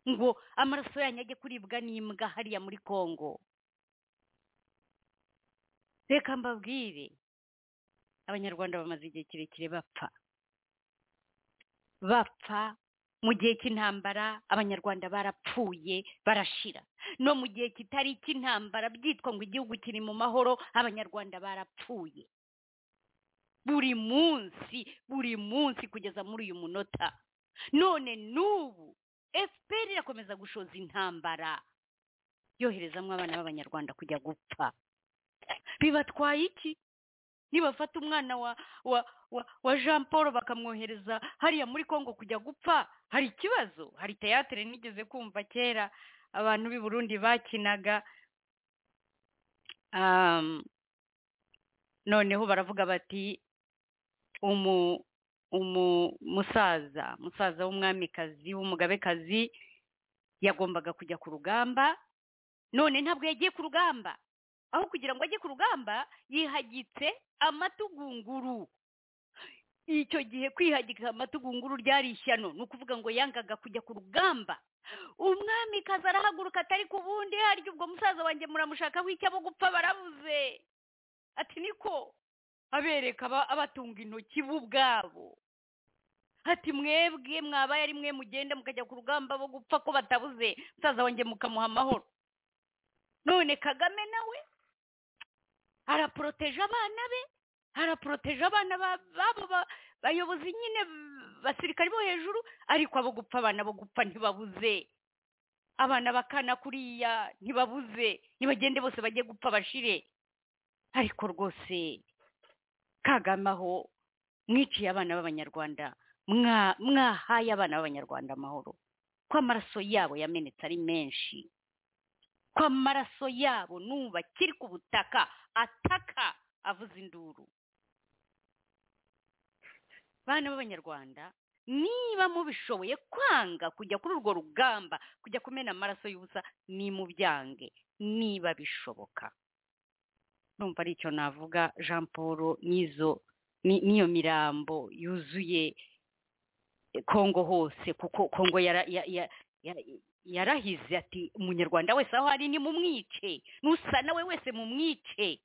ngo amaraso yanyu ajye kuribwa n'imbwa hariya muri congo reka mbabwire abanyarwanda bamaze igihe kirekire bapfa bapfa mu gihe cy'intambara abanyarwanda barapfuye barashira no mu gihe kitari icy'intambara byitwa ngo igihugu kiri mu mahoro abanyarwanda barapfuye buri munsi buri munsi kugeza muri uyu munota none n'ubu efuperi irakomeza gushoza intambara yoherezamo abana b'abanyarwanda kujya gupfa bibatwaye iki nibafata umwana wa wa wa jean paul bakamwohereza hariya muri congo kujya gupfa hari ikibazo hari teyatere nigeze kumva kera abantu b'i burundi bakinaga noneho baravuga bati umu umusaza umusaza w'umwamikazi w'umugabekazi yagombaga kujya ku rugamba none ntabwo yagiye ku rugamba aho kugira ngo ajye ku rugamba yihagitse amatugunguru icyo gihe kwihagika amatugunguru ryari ishyano ni ukuvuga ngo yangaga kujya ku rugamba umwamikazi arahaguruka atari ku bundi harya ubwo musaza wanjye muramushaka w'icyabo gupfa barabuze ati niko abereka abatunga intoki bo ubwabo ati mwebwe mwabaye ari mwe mugenda mukajya ku rugamba bo gupfa ko batabuze musaza wanjye mukamuha amahoro none kagame nawe araporoteje abana be araporoteje abana babo bayobozi nyine basirikari bo hejuru ariko abo gupfa abana bo gupfa ntibabuze abana bakana kuriya ntibabuze ntibagende bose bajye gupfa bashire ariko rwose kagame aho mwiciye abana b'abanyarwanda mwahaye abana b'abanyarwanda amahoro ko amaraso yabo yamenetse ari menshi ko amaraso yabo n'ubu akiri ku butaka ataka avuza induru bana b'abanyarwanda niba mubishoboye kwanga kujya kuri urwo rugamba kujya kumena amaraso y'ubusa ni mu byange niba bishoboka numva ari icyo navuga jean paul n'izo n'iyo mirambo yuzuye kongo hose kuko kongo yarahize ati umunyarwanda wese aho ari ni mumwice n'usa nawe wese mumwice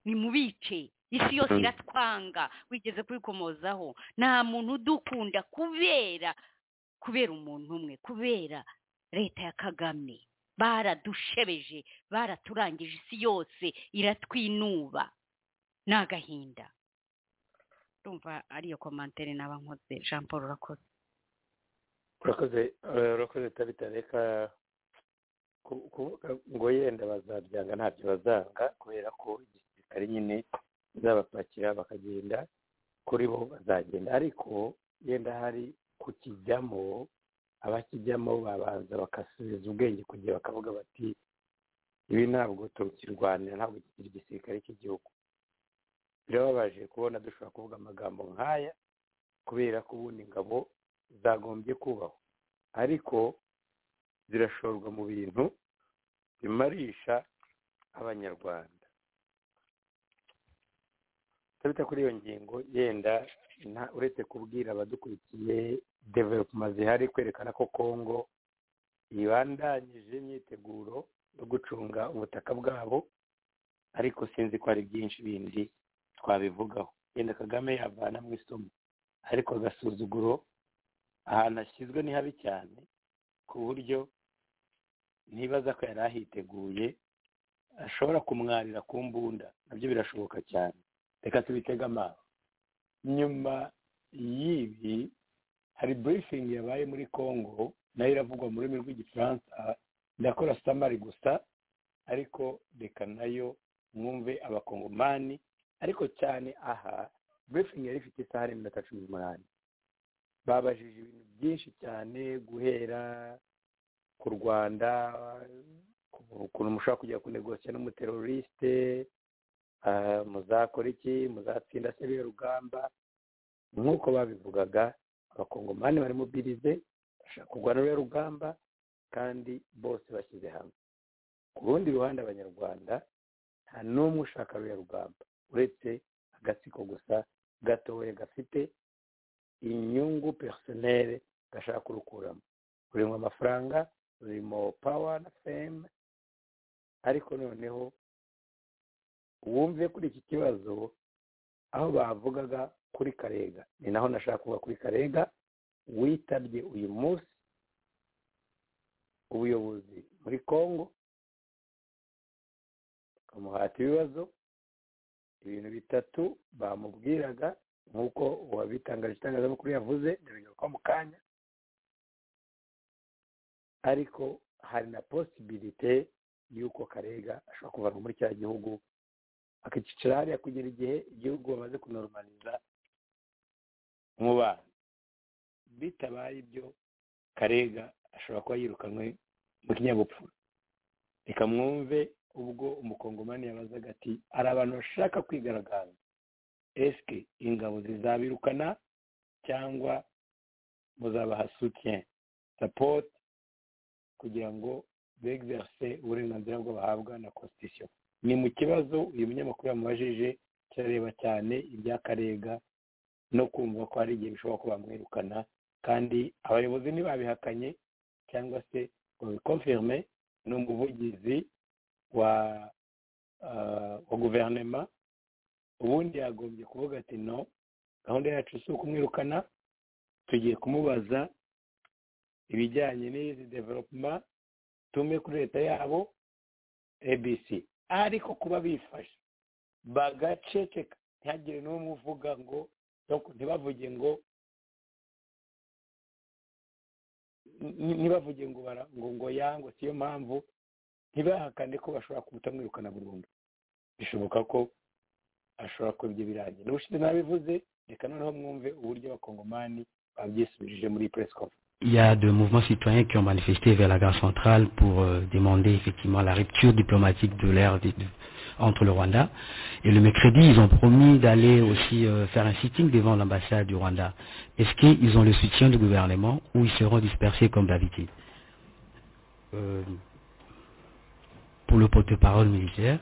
ni mubice isi yose Mm. iratwanga wigeze kwikomozaho nta muntu udukunda kubera kubera umuntu umwe kubera leta ya kagame baradushebeje baraturangije isi yose iratwinuba ni agahinda ndumva ariyo komantere naba nkoze jean paul urakoze urakoze eh, urakoze tabita reka ku- kuvuga ngo yenda bazabyanga ntabyo bazanga kubera ko igisirikare nyine bazabapakira bakagenda kuri bo bazagenda ariko yenda hari kukijyamo abakijyamo babanza bagasubiza ubwenge kugira bakavuga bati ibi ntabwo tukirwanira ntabwo kikiri igisirikare cy'igihugu birababaje kubona dushobora kuvuga amagambo nk'aya kubera ko ubundi ingabo zagombye kubaho ariko zirashorwa mu bintu bimarisha abanyarwanda tutabita kuri iyo ngingo yenda nta- uretse kubwira abadukurikiye developuma zihari kwerekana ko kongo ibandanyije imyiteguro yo gucunga ubutaka bwabo ariko sinzi ko hari byinshi bindi twabivugaho yenda kagame yavana mu isomo ariko agasuzuguro ahantu ashyizwe ni habi cyane ku buryo ntibaza ko yari ahiteguye ashobora kumwarira ku mbunda nabyo birashoboka cyane reka tubitege amaso nyuma y'ibi hari burifingi yabaye muri congo nayo iravugwa mu rurimi rw'igifaransa ndakora samari gusa ariko reka nayo mwumve abakongomani ariko cyane aha burifingi yari ifite isaha n'iminota cumi n'umunani babajije ibintu byinshi cyane guhera ku rwanda ku- ukuntu mushobora kujya kunegosiya n'umuterorisite ah, muzakora iki muzatsinda se biriya rugamba nk'uko babivugaga abakongomani bari mubirize bashaka kurwana ruriya rugamba kandi bose bashyize hamwe ku rundi ruhande abanyarwanda nta n'umwe ushaka ruriya rugamba uretse agatsiko gusa gatoya gafite inyungu personel gashaka kurukuramo rurimo amafaranga rurimo pawa na fame ariko noneho wumve kuri iki kibazo aho bavugaga kuri karega ni naho nashaka kuvuga kuri karega witabye uyu munsi ubuyobozi muri congo bakamuhata ibibazo ibintu bitatu bamubwiraga nk'uko uwabitangaje itangazamakuru yavuze ndabigaruka mu kanya ariko hari na posibilite y'uko karega ashobora kuvanwa muri cya gihugu akicara hariya kugera igihe igihugu bamaze kunormaliza mu bana bitabaye ibyo karega ashobora kuba yirukanwe mu kinyabupfura reka mwumve ubwo umukongomani yabazaga ati hari abantu bashaka kwigaragaza esike ingabo zizabirukana cyangwa muzabaha soutien support kugira ngo begverse uburenganzira bwo bahabwa na constitution ni mu kibazo uyu munyamakuru yamubajije kirareba cyane ibya karega no kumva ko hari igihe bishobora ko bamwirukana kandi abayobozi ntibabihakanye cyangwa se ngo bikonfirme ni umuvugizi wa ah, wa guverinema ubundi yagombye kuvuga ati no gahunda yacu si ukumwirukana tugiye kumubaza ibijyanye n'izi developuma tume kuri leta yabo abc ariko kuba bifashe bagaceceka ntihagire n'umwe uvuga ngo donc ntibavuge ngo ni- ntibavuge ngo bara- ngo ngo yangwe siyo mpamvu ntibahakane ko bashobora kutamwirukana burundu bishoboka ko ashobora kuba ibyo birangiye n'ubushize nabivuze reka noneho mwumve uburyo abakongomani babyisubirije muri press conference Il y a de mouvements citoyens qui ont manifesté vers la gare centrale pour euh, demander effectivement la rupture diplomatique de l'ère des- de- entre le Rwanda. Et le mercredi, ils ont promis d'aller aussi euh, faire un sitting devant l'ambassade du Rwanda. Est-ce qu'ils ont le soutien du gouvernement ou ils seront dispersés comme d'habitude Euh, Pour le porte-parole militaire,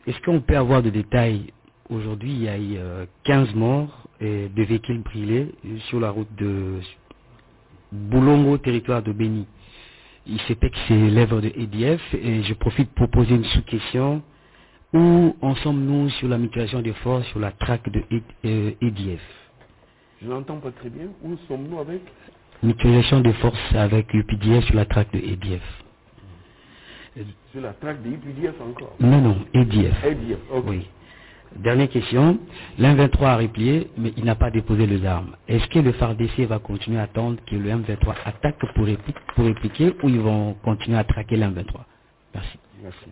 est-ce qu'on peut avoir des détails Aujourd'hui, il y a eu euh, 15 morts et deux véhicules brûlés sur la route de Boulongo, territoire de Béni. Il s'est fait que c'est l'œuvre de EDF et je profite pour poser une sous-question Où en sommes-nous sur la mutuation des forces, sur la traque de E- euh, EDF Je n'entends pas très bien. Où sommes-nous avec Mutualisation des forces avec UPDF sur la traque de EDF. Sur la traque des IPDF encore. Non, non, EDF. IPDF, ok. Oui. Dernière question. L'M23 a replié, mais il n'a pas déposé les armes. Est-ce que le FARDC va continuer à attendre que le M23 attaque pour, répli- pour répliquer ou ils vont continuer à traquer l'M23 Merci. Merci.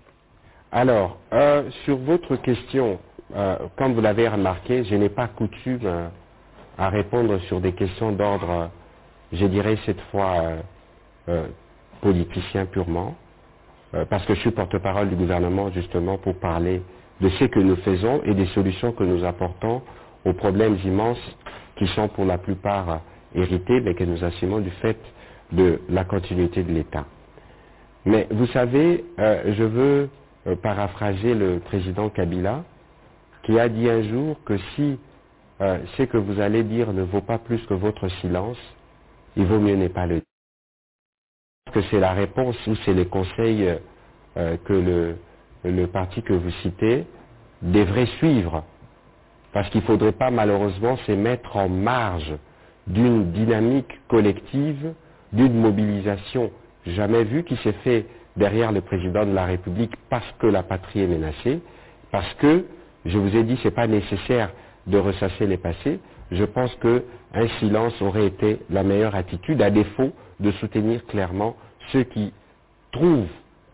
Alors, euh, sur votre question, euh, comme vous l'avez remarqué, je n'ai pas coutume euh, à répondre sur des questions d'ordre, euh, je dirais cette fois, euh, euh, politicien purement, euh, parce que je suis porte-parole du gouvernement justement pour parler de ce que nous faisons et des solutions que nous apportons aux problèmes immenses qui sont pour la plupart euh, hérités, mais que nous assumons du fait de la continuité de l'État. Mais vous savez, euh, je veux euh, paraphraser le président Kabila, qui a dit un jour que si euh, ce que vous allez dire ne vaut pas plus que votre silence, il vaut mieux ne pas le dire. Que c'est la réponse ou c'est les conseils euh, euh, que le, le parti que vous citez devrait suivre. Parce qu'il ne faudrait pas malheureusement se mettre en marge d'une dynamique collective, d'une mobilisation jamais vue qui s'est faite derrière le président de la République parce que la patrie est menacée, parce que, je vous ai dit, ce n'est pas nécessaire de ressasser les passés. Je pense qu'un silence aurait été la meilleure attitude, à défaut de soutenir clairement ceux qui trouvent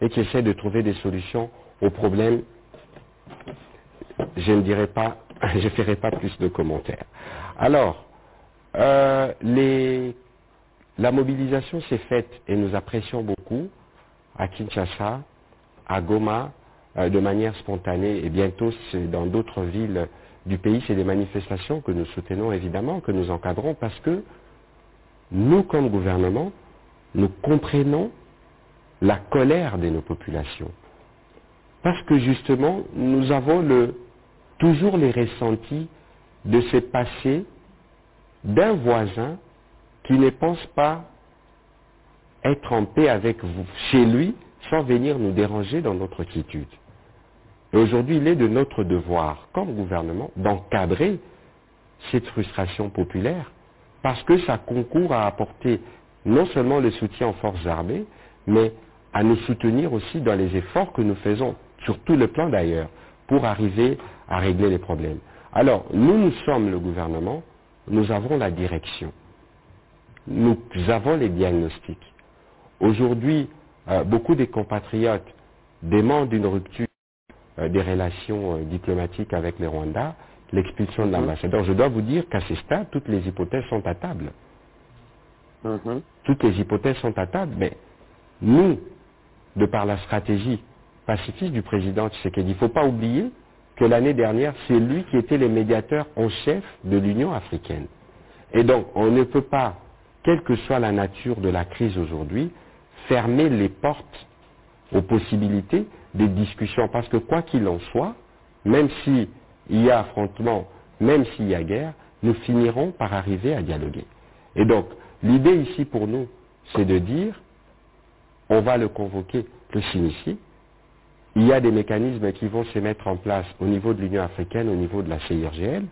et qui essaient de trouver des solutions aux problèmes je ne dirai pas, je ferai pas plus de commentaires. Alors, euh, les- la mobilisation s'est faite et nous apprécions beaucoup à Kinshasa, à Goma, euh, de manière spontanée et bientôt c'est dans d'autres villes du pays. C'est des manifestations que nous soutenons évidemment, que nous encadrons parce que nous, comme gouvernement, nous comprenons la colère de nos populations. Parce que justement, nous avons le- toujours les ressentis de ce passé d'un voisin qui ne pense pas être en paix avec vous, chez lui, sans venir nous déranger dans notre quiétude. Et aujourd'hui, il est de notre devoir, comme gouvernement, d'encadrer cette frustration populaire, parce que ça concourt à apporter non seulement le soutien aux forces armées, mais à nous soutenir aussi dans les efforts que nous faisons, sur tout le plan d'ailleurs, pour arriver à régler les problèmes. Alors, nous, nous sommes le gouvernement, nous avons la direction, nous avons les diagnostics. Aujourd'hui, euh, beaucoup des compatriotes demandent une rupture euh, des relations euh, diplomatiques avec le Rwanda, l'expulsion de l'ambassadeur. Je dois vous dire qu'à ce stade, toutes les hypothèses sont à table. Toutes les hypothèses sont à table, mais nous, de par la stratégie pacifiste du président Tshisekedi, il ne faut pas oublier que l'année dernière, c'est lui qui était le médiateur en chef de l'Union africaine. Et donc, on ne peut pas, quelle que soit la nature de la crise aujourd'hui, fermer les portes aux possibilités des discussions. Parce que quoi qu'il en soit, même s'il y a affrontement, même s'il y a guerre, nous finirons par arriver à dialoguer. Et donc, l'idée ici pour nous, c'est de dire, on va le convoquer, le signifier. Il y a des mécanismes qui vont se mettre en place au niveau de l'Union africaine, au niveau de la CIRGL.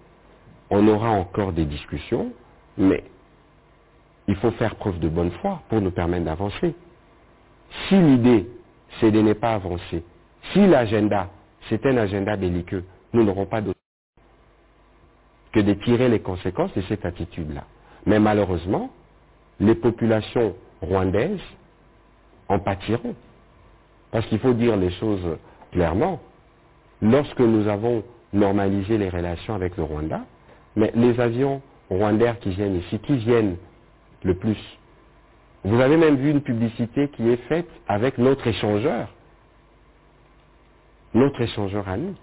On aura encore des discussions, mais il faut faire preuve de bonne foi pour nous permettre d'avancer. Si l'idée, c'est de ne pas avancer, si l'agenda, c'est un agenda belliqueux, nous n'aurons pas d'autre que de tirer les conséquences de cette attitude-là. Mais malheureusement, les populations rwandaises en pâtiront. Parce qu'il faut dire les choses clairement. Lorsque nous avons normalisé les relations avec le Rwanda, mais les avions rwandais qui viennent ici, qui viennent le plus Vous avez même vu une publicité qui est faite avec notre échangeur. Notre échangeur à nous.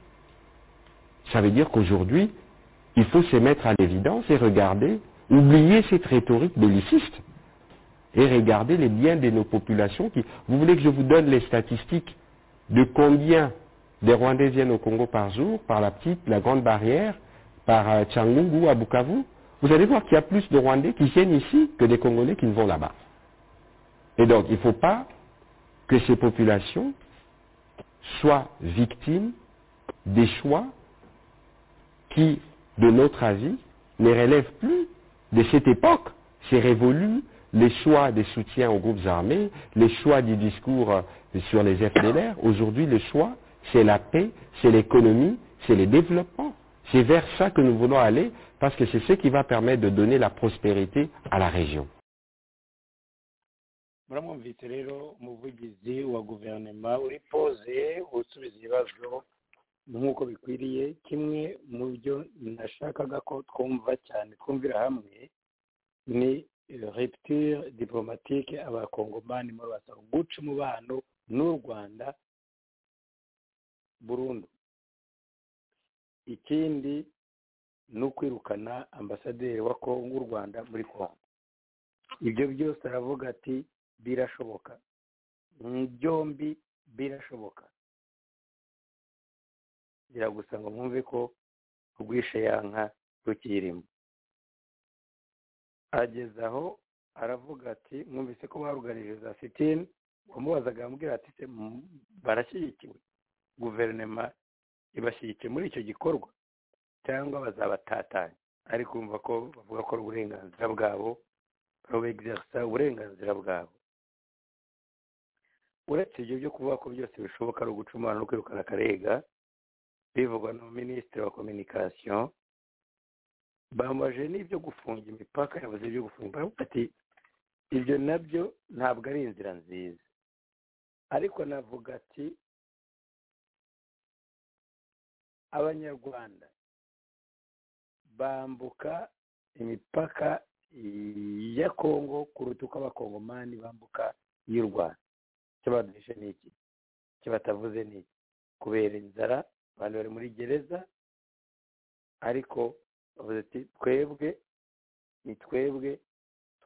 Ça veut dire qu'aujourd'hui, il faut se mettre à l'évidence et regarder, oublier cette rhétorique belliciste et regardez les biens de nos populations. Qui... Vous voulez que je vous donne les statistiques de combien des Rwandais viennent au Congo par jour, par la petite, la grande barrière, par euh, Tchangungu, à Bukavu Vous allez voir qu'il y a plus de Rwandais qui viennent ici que des Congolais qui ne vont là-bas. Et donc, il ne faut pas que ces populations soient victimes des choix qui, de notre avis, ne relèvent plus de cette époque. C'est révolu les choix des soutiens aux groupes armés, les choix du discours euh, sur les FDLR. Aujourd'hui, le choix, c'est la paix, c'est l'économie, c'est le développement. C'est vers ça que nous voulons aller parce que c'est ce qui va permettre de donner la prospérité à la région. muramwumvise rero umuvugizi wa guverinoma uri poze usubiza ibibazo nk'uko bikwiriye kimwe mu byo nashakaga ko twumva cyane twumvira hamwe ni rupture diplomatique abakongomani muri basaba guca umubano n'u rwanda burundu ikindi ni ukwirukana ambasaderi wa kongo w'u rwanda muri kongo ibyo byose aravuga ati birashoboka byombi birashoboka biragusa ngo mwumve ko urwishe ya nka rukirimo ageze aho aravuga ati mwumvise ko barugarije za sitini wamubazaga amubwira ati se mu- barashyigikiwe guverinoma ibashyigikiye muri icyo gikorwa cyangwa bazabatatanya ari kumva ko bavuga ko ari uburenganzira bwabo babegizerisa uburenganzira bwabo uretse ibyo byo kuvuga ko byose bishoboka ari ugucumana no kwirukana akarega bivugwa na minisitiri wa kominikasiyo bambaje n'ibyo gufunga imipaka yabuze ibyo gufunga imipaka ati ibyo nabyo ntabwo ari inzira nziza ariko navuga ati abanyarwanda bambuka imipaka ya kongo kuruta uko abakongomani bambuka y'u rwanda icyo baduhishe ni iki icyo batavuze ni iki kubera inzara abantu bari muri gereza ariko bavuze ati twebwe ni twebwe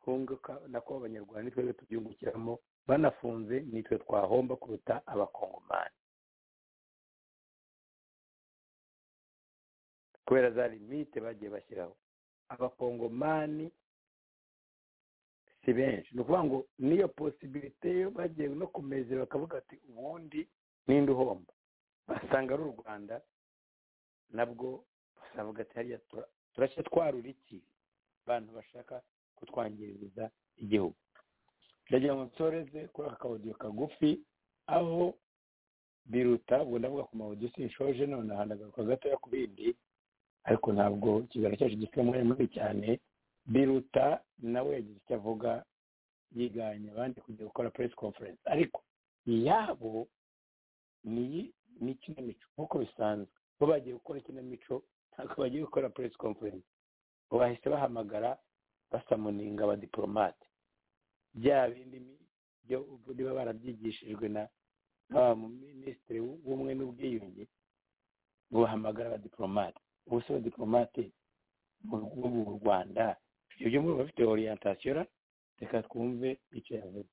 twunguka nako abanyarwanda ni twebwe tubyungukiramo banafunze nitwe twahomba kuruta abakongomani kubera za limite bagiye bashyiraho abakongomani si benshi ni ukuvuga ngo n'iyo posibilite yo bagiye no kumezera bakavuga ati ubundi ninde uhomba basanga ari u rwanda nabwo basavuga ati hariya tura- turashya twarura iki abantu bashaka kutwangiriza igihugu ndagira ngo nsoreze kuri aka kawodiyo kagufi aho biruta ubwo ndavuga ku mawodiyo sinshoje none aha ndagaruka gatoya ku bindi ariko ntabwo ikiganiro cyacu gifite umwanya mubi cyane biruta nawe yagize icyo avuga yiganye abandi kujya gukora press conference ariko iyabo ni ni ikinamico nk'uko bisanzwe bo bagiye gukora ikinamico ntabwo bagiye gukora press conference bo bahise bahamagara basamuninga abadiporomate bya bindi mi- byo ubwo niba barabyigishijwe na n'aba mu minisitiri w'ubumwe n'ubwiyunge buhamagara abadiporomate ubuse abadiporomate mu rwo mu rwanda ibyo byo muri bafite orientation reka twumve icyo yavuze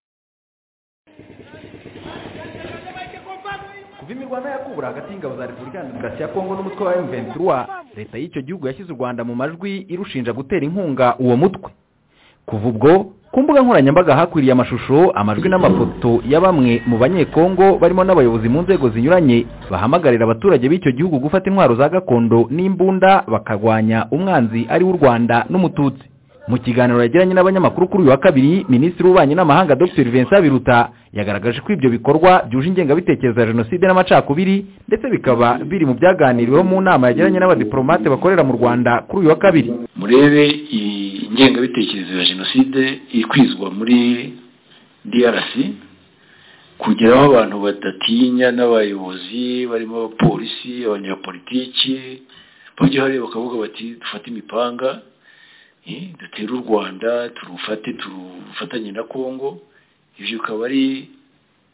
kuva imirwano yakubura hagati y'ingabo za repubulika ya demokarasi ya kongo n'umutwe wa m23 leta y'icyo gihugu yashyize u rwanda mu majwi irushinja gutera inkunga uwo mutwe kuva ubwo ku mbuga nkoranyambaga hakwiriye amashusho amajwi n'amafoto ya bamwe mu banyekongo barimo n'abayobozi mu nzego zinyuranye bahamagarira abaturage b'icyo gihugu gufata intwaro za gakondo n'imbunda bakarwanya umwanzi ari w'u rwanda n'umututsi mu kiganiro yagiranye n'abanyamakuru kuri uyu wa kabiri minisitiri w'ububanyi n'amahanga dr vincent biruta yagaragaje ko ibyo bikorwa byuje ingengabitekerezo ya jenoside n'amacakubiri ndetse bikaba biri mu byaganiriweho mu nama yagiranye n'abadiporomate bakorera mu rwanda kuri uyu wa kabiri murebe iyi ngengabitekerezo ya jenoside ikwizwa muri drc kugeraho abantu badatinya n'abayobozi barimo abapolisi abanyapolitiki bajya hariya bakavuga bati dufate imipanga eh, dutere u rwanda turufate turufatanye na congo ibyo bikaba ari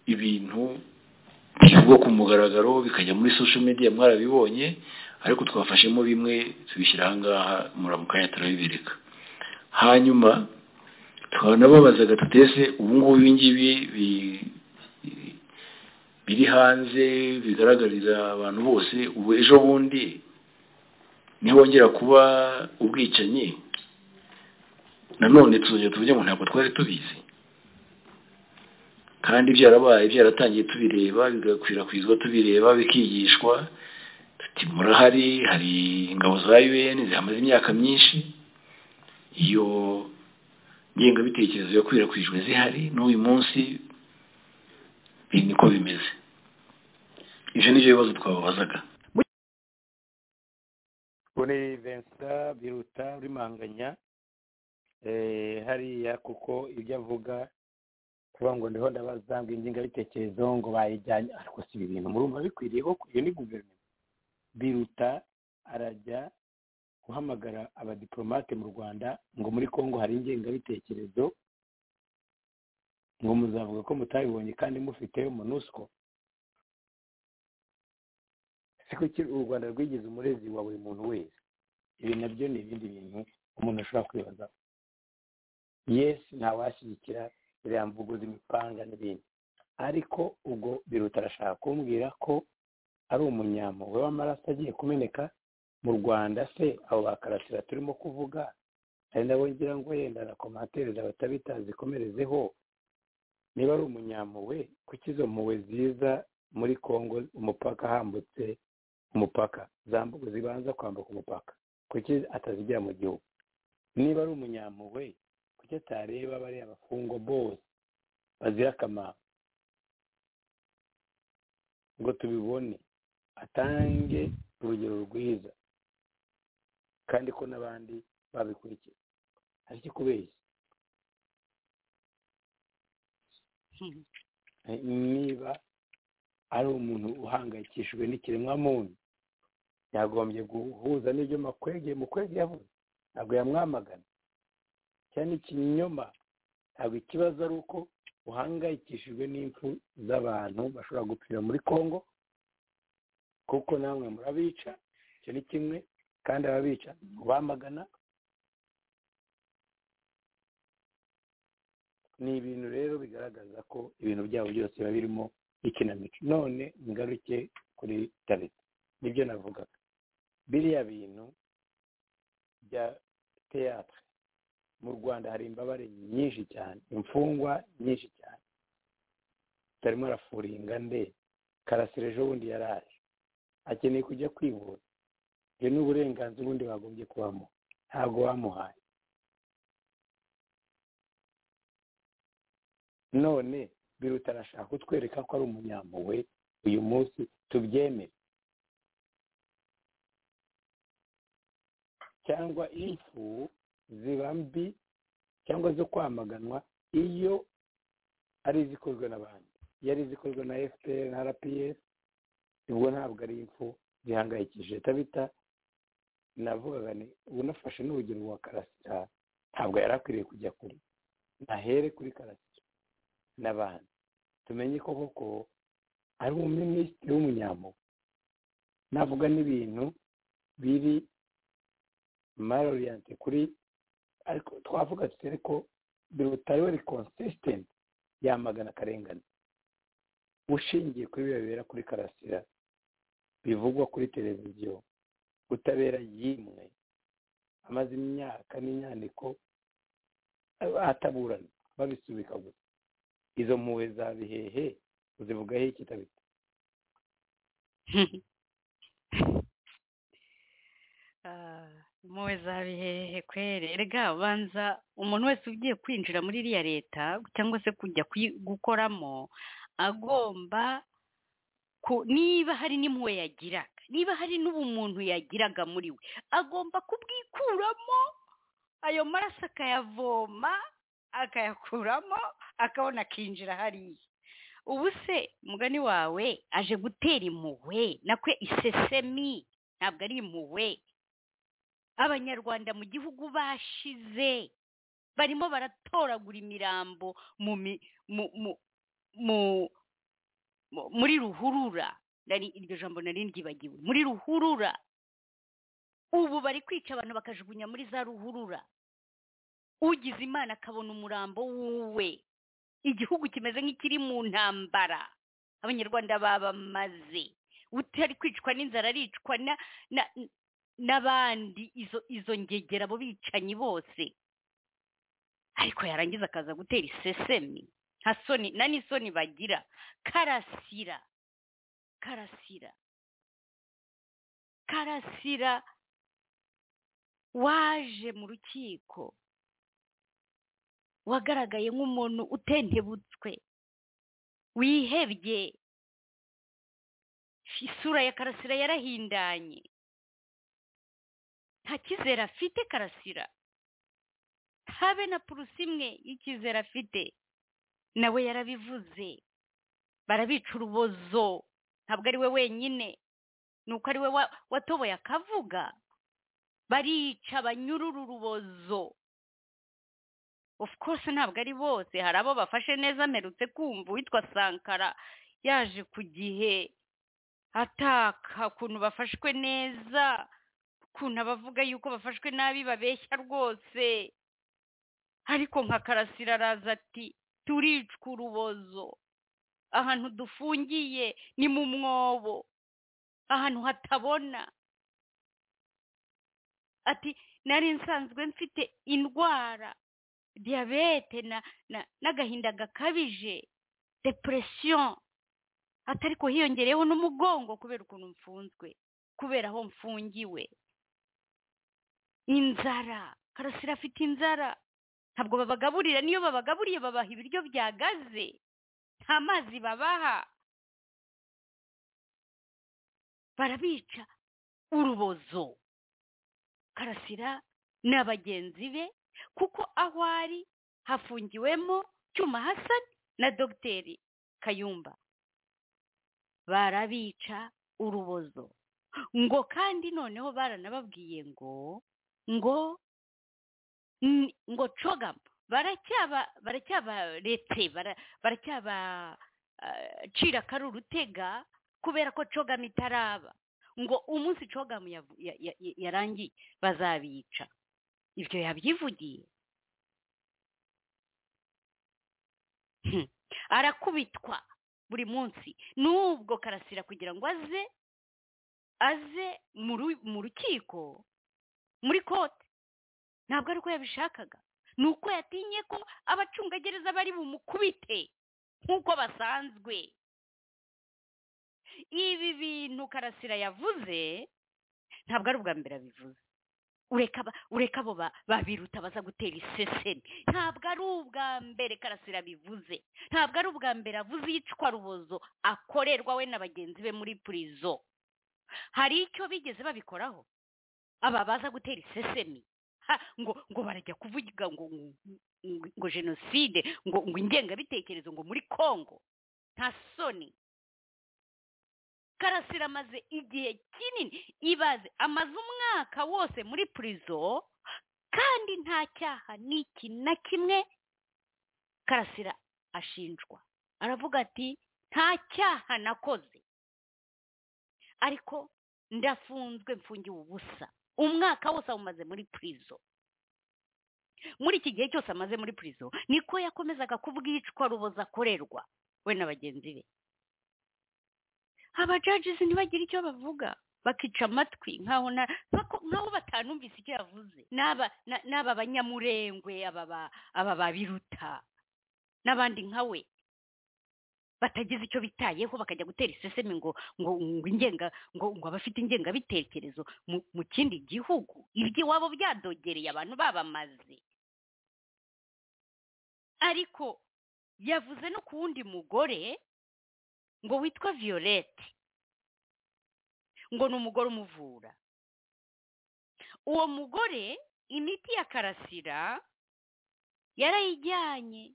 ibintu bivugwa ku mugaragaro bikajya muri social media mwarabibonye ariko twafashemo bimwe tubishyira ahangaha muramukanya turabibereka hanyuma tukanababaza gatatu ese ubu ngubu ibi ngibi bi- bi- biri hanze bigaragarira abantu bose ubu ejo bundi nihongera kuba ubwicanyi nanone tuzongera tuvuge ngo ntabwo twari tubizi kandi byarabaye byaratangiye tubireba bigakwirakwizwa tubireba bikigishwa ati murahari hari ingabo za un zihamaze imyaka myinshi iyo ngengabitekerezo yakwirakwijwe zihari n'uyu munsi ibi niko bimeze ibyo ni byo bibazo twababazaga kuri vincent biruta rimanganya hariya kuko ibyo avuga kuvuga ngo ndiho ndabaza ngo ingengabitekerezo ngo bayijyanye ariko si ibi bintu murumva bikwiriye koko iyo ni guverinoma biruta arajya guhamagara abadiporomate mu rwanda ngo muri congo hari ingengabitekerezo ngo muzavuga ko mutabibonye kandi mufite monusco siko u rwanda rwigeze umurezi wa buri muntu wese ibi nabyo ni ibindi bintu umuntu ashobora kwibazaho yesi ntawashyigikira iriya mvuguzi imipanga n'ibindi ariko ubwo biruta arashaka kumbwira ko ari umunyampuhwe w'amaraso agiye kumeneka mu rwanda se abo bakarasira turimo kuvuga hari nabo ngira ngo yenda na komatereza abatabitazi ikomerezeho niba ari umunyampuhwe kuki izo mpuhwe ziza muri congo umupaka hambutse umupaka zambuka zibanza kwambuka umupaka kuki atazigera mu gihugu niba ari umunyampuhwe kuki atareba bariya bafungwa bose bazira akamaro ngo tubibone atange urugero rwiza kandi ko n'abandi babikurikiye hari icyo kubeshya niba ari umuntu uhangayikishijwe n'ikiremwamuntu yagombye guhuza n'ibyo makwege mukwege yavuze ntabwo yamwamagana cyane ikinyoma ntabwo ikibazo ari uko uhangayikishijwe n'impfu z'abantu bashobora gupfira muri congo kuko namwe murabica icyo ni kimwe kandi ababica ntibamagana ni ibintu rero bigaragaza ko ibintu byabo byose biba birimo ikinamico none ngaruke kuri tariki nibyo navugaga biriya bintu bya teyatere mu rwanda hari imbabare nyinshi cyane imfungwa nyinshi cyane tutarimo arafuringa nde karasira ejo bundi yaraje akeneye kujya kwivuza ibyo ni uburenganzira ubundi bagombye kubamo ntabwo bamuhaye none biruta arashaka kutwereka ko ari umunyampuhwe uyu munsi tubyemere cyangwa impfu ziba mbi cyangwa zo kwamaganwa iyo ari izikozwe n'abandi iyo ari izikozwe na fpr na rps ubwo ntabwo ari impfu zihangayikishije tabita navugaga ni unafashe n'urugero rwa karasira ntabwo yari akwiriye kujya kuri nahere kuri karasira n'abandi tumenye ko koko ari umuminisitiri w'umunyamugo navuga n'ibintu biri maroriyante kuri ariko twavuga tutere ko birutari we konsisitenti yamagana akarengane ushingiye kuri bibera kuri karasira bivugwa kuri televiziyo utabera yimwe amaze imyaka n'inyandiko ataburana babisubika gusa izo mpuwe za bihehe uzivugaho ikitabita impuwe za bihehe kwere erega banza umuntu wese ugiye kwinjira muri iriya leta cyangwa se kujya gukoramo agomba niba hari n'impuwe yagira niba hari n'ubumuntu yagiraga muri we agomba kubwikuramo ayo maraso akayavoma akayakuramo akabona akinjira hariya ubu se umugani wawe aje gutera impuhwe nakwe isesemi ntabwo ari impuhwe abanyarwanda mu gihugu bashize barimo baratoragura imirambo muri ruhurura iryo jambo nari ryibagiwe muri ruhurura ubu bari kwica abantu bakajugunya muri za ruhurura ugize imana akabona umurambo wuwe igihugu kimeze nk'ikiri mu ntambara abanyarwanda babamaze utari kwicwa n'inzara aricwa n'abandi izo ngegera abo bicanyi bose ariko yarangiza akaza gutera isesemi nta soni na n'isoni bagira karasira karasira karasira waje mu rukiko wagaragaye nk'umuntu utentebutswe wihebye isura ya karasira yarahindanye nta kizere afite karasira habe na purusi imwe y'ikizere afite nawe yarabivuze barabica urubozo ntabwo ari we wenyine ni uko ari we watoboye akavuga barica banyurura urubozo of course ntabwo ari bose hari abo bafashe neza amerutse kumva uwitwa sankara yaje ku gihe ataka ukuntu bafashwe neza ukuntu abavuga yuko bafashwe nabi babeshya rwose ariko nka karasira araza ati turicwa urubozo ahantu dufungiye ni mu mwobo ahantu hatabona ati nari nsanzwe mfite indwara diyabete n'agahinda gakabije depresiyo atari ko hiyongereyeho n'umugongo kubera ukuntu mfunzwe kubera aho mfungiwe inzara karasira afite inzara ntabwo babagaburira niyo babagaburiye babaha ibiryo byagaze nta mazi babaha barabica urubozo karasira ni abagenzi be kuko aho ari hafungiwemo cyuma hasani na dogiteri kayumba barabica urubozo ngo kandi noneho baranababwiye ngo ngo ngo cogama baracyabaretse baracyabacira akari urutega kubera ko cogama itaraba ngo umunsi cogama yarangiye bazabica ibyo yabyivugiye arakubitwa buri munsi n'ubwo karasira kugira ngo aze aze mu rukiko muri kote ntabwo ari uko yabishakaga ni uko yatinye ko abacungagereza bari bumukubite nk'uko basanzwe ibi bintu karasira yavuze ntabwo ari ubwa mbere abivuze ureka abo babiruta baza gutera isesemi ntabwo ari ubwa mbere karasira bivuze ntabwo ari ubwa mbere avuze iyicwa rubozo akorerwa we na bagenzi be muri purizo hari icyo bigeze babikoraho aba baza gutera isesemi ngo ngo barajya kuvuga ngo ngo jenoside ngo ngo ingengabitekerezo ngo muri congo nta soni karasira amaze igihe kinini ibaze amaze umwaka wose muri purizo kandi nta cyaha n'iki na kimwe karasira ashinjwa aravuga ati nta cyaha nakoze ariko ndafunzwe mfungiwe ubusa umwaka wose awumaze muri purizo muri iki gihe cyose amaze muri purizo niko yakomezaga kubwicwa ruboza akorerwa we na bagenzi be abajajizi ntibagire icyo bavuga bakica amatwi nk'aho batanumvise icyo yavuze n'aba banyamurengwe aba babiruta n'abandi nka we batagize icyo bitayeho bakajya gutera isesemi ngo ngo ingenga ngo ngo abafite ingengabitekerezo mu kindi gihugu iby'iwabo byadogereye abantu babamaze ariko yavuze no ku wundi mugore ngo witwa violette ngo ni umugore umuvura uwo mugore imiti ya karasira yarayijyanye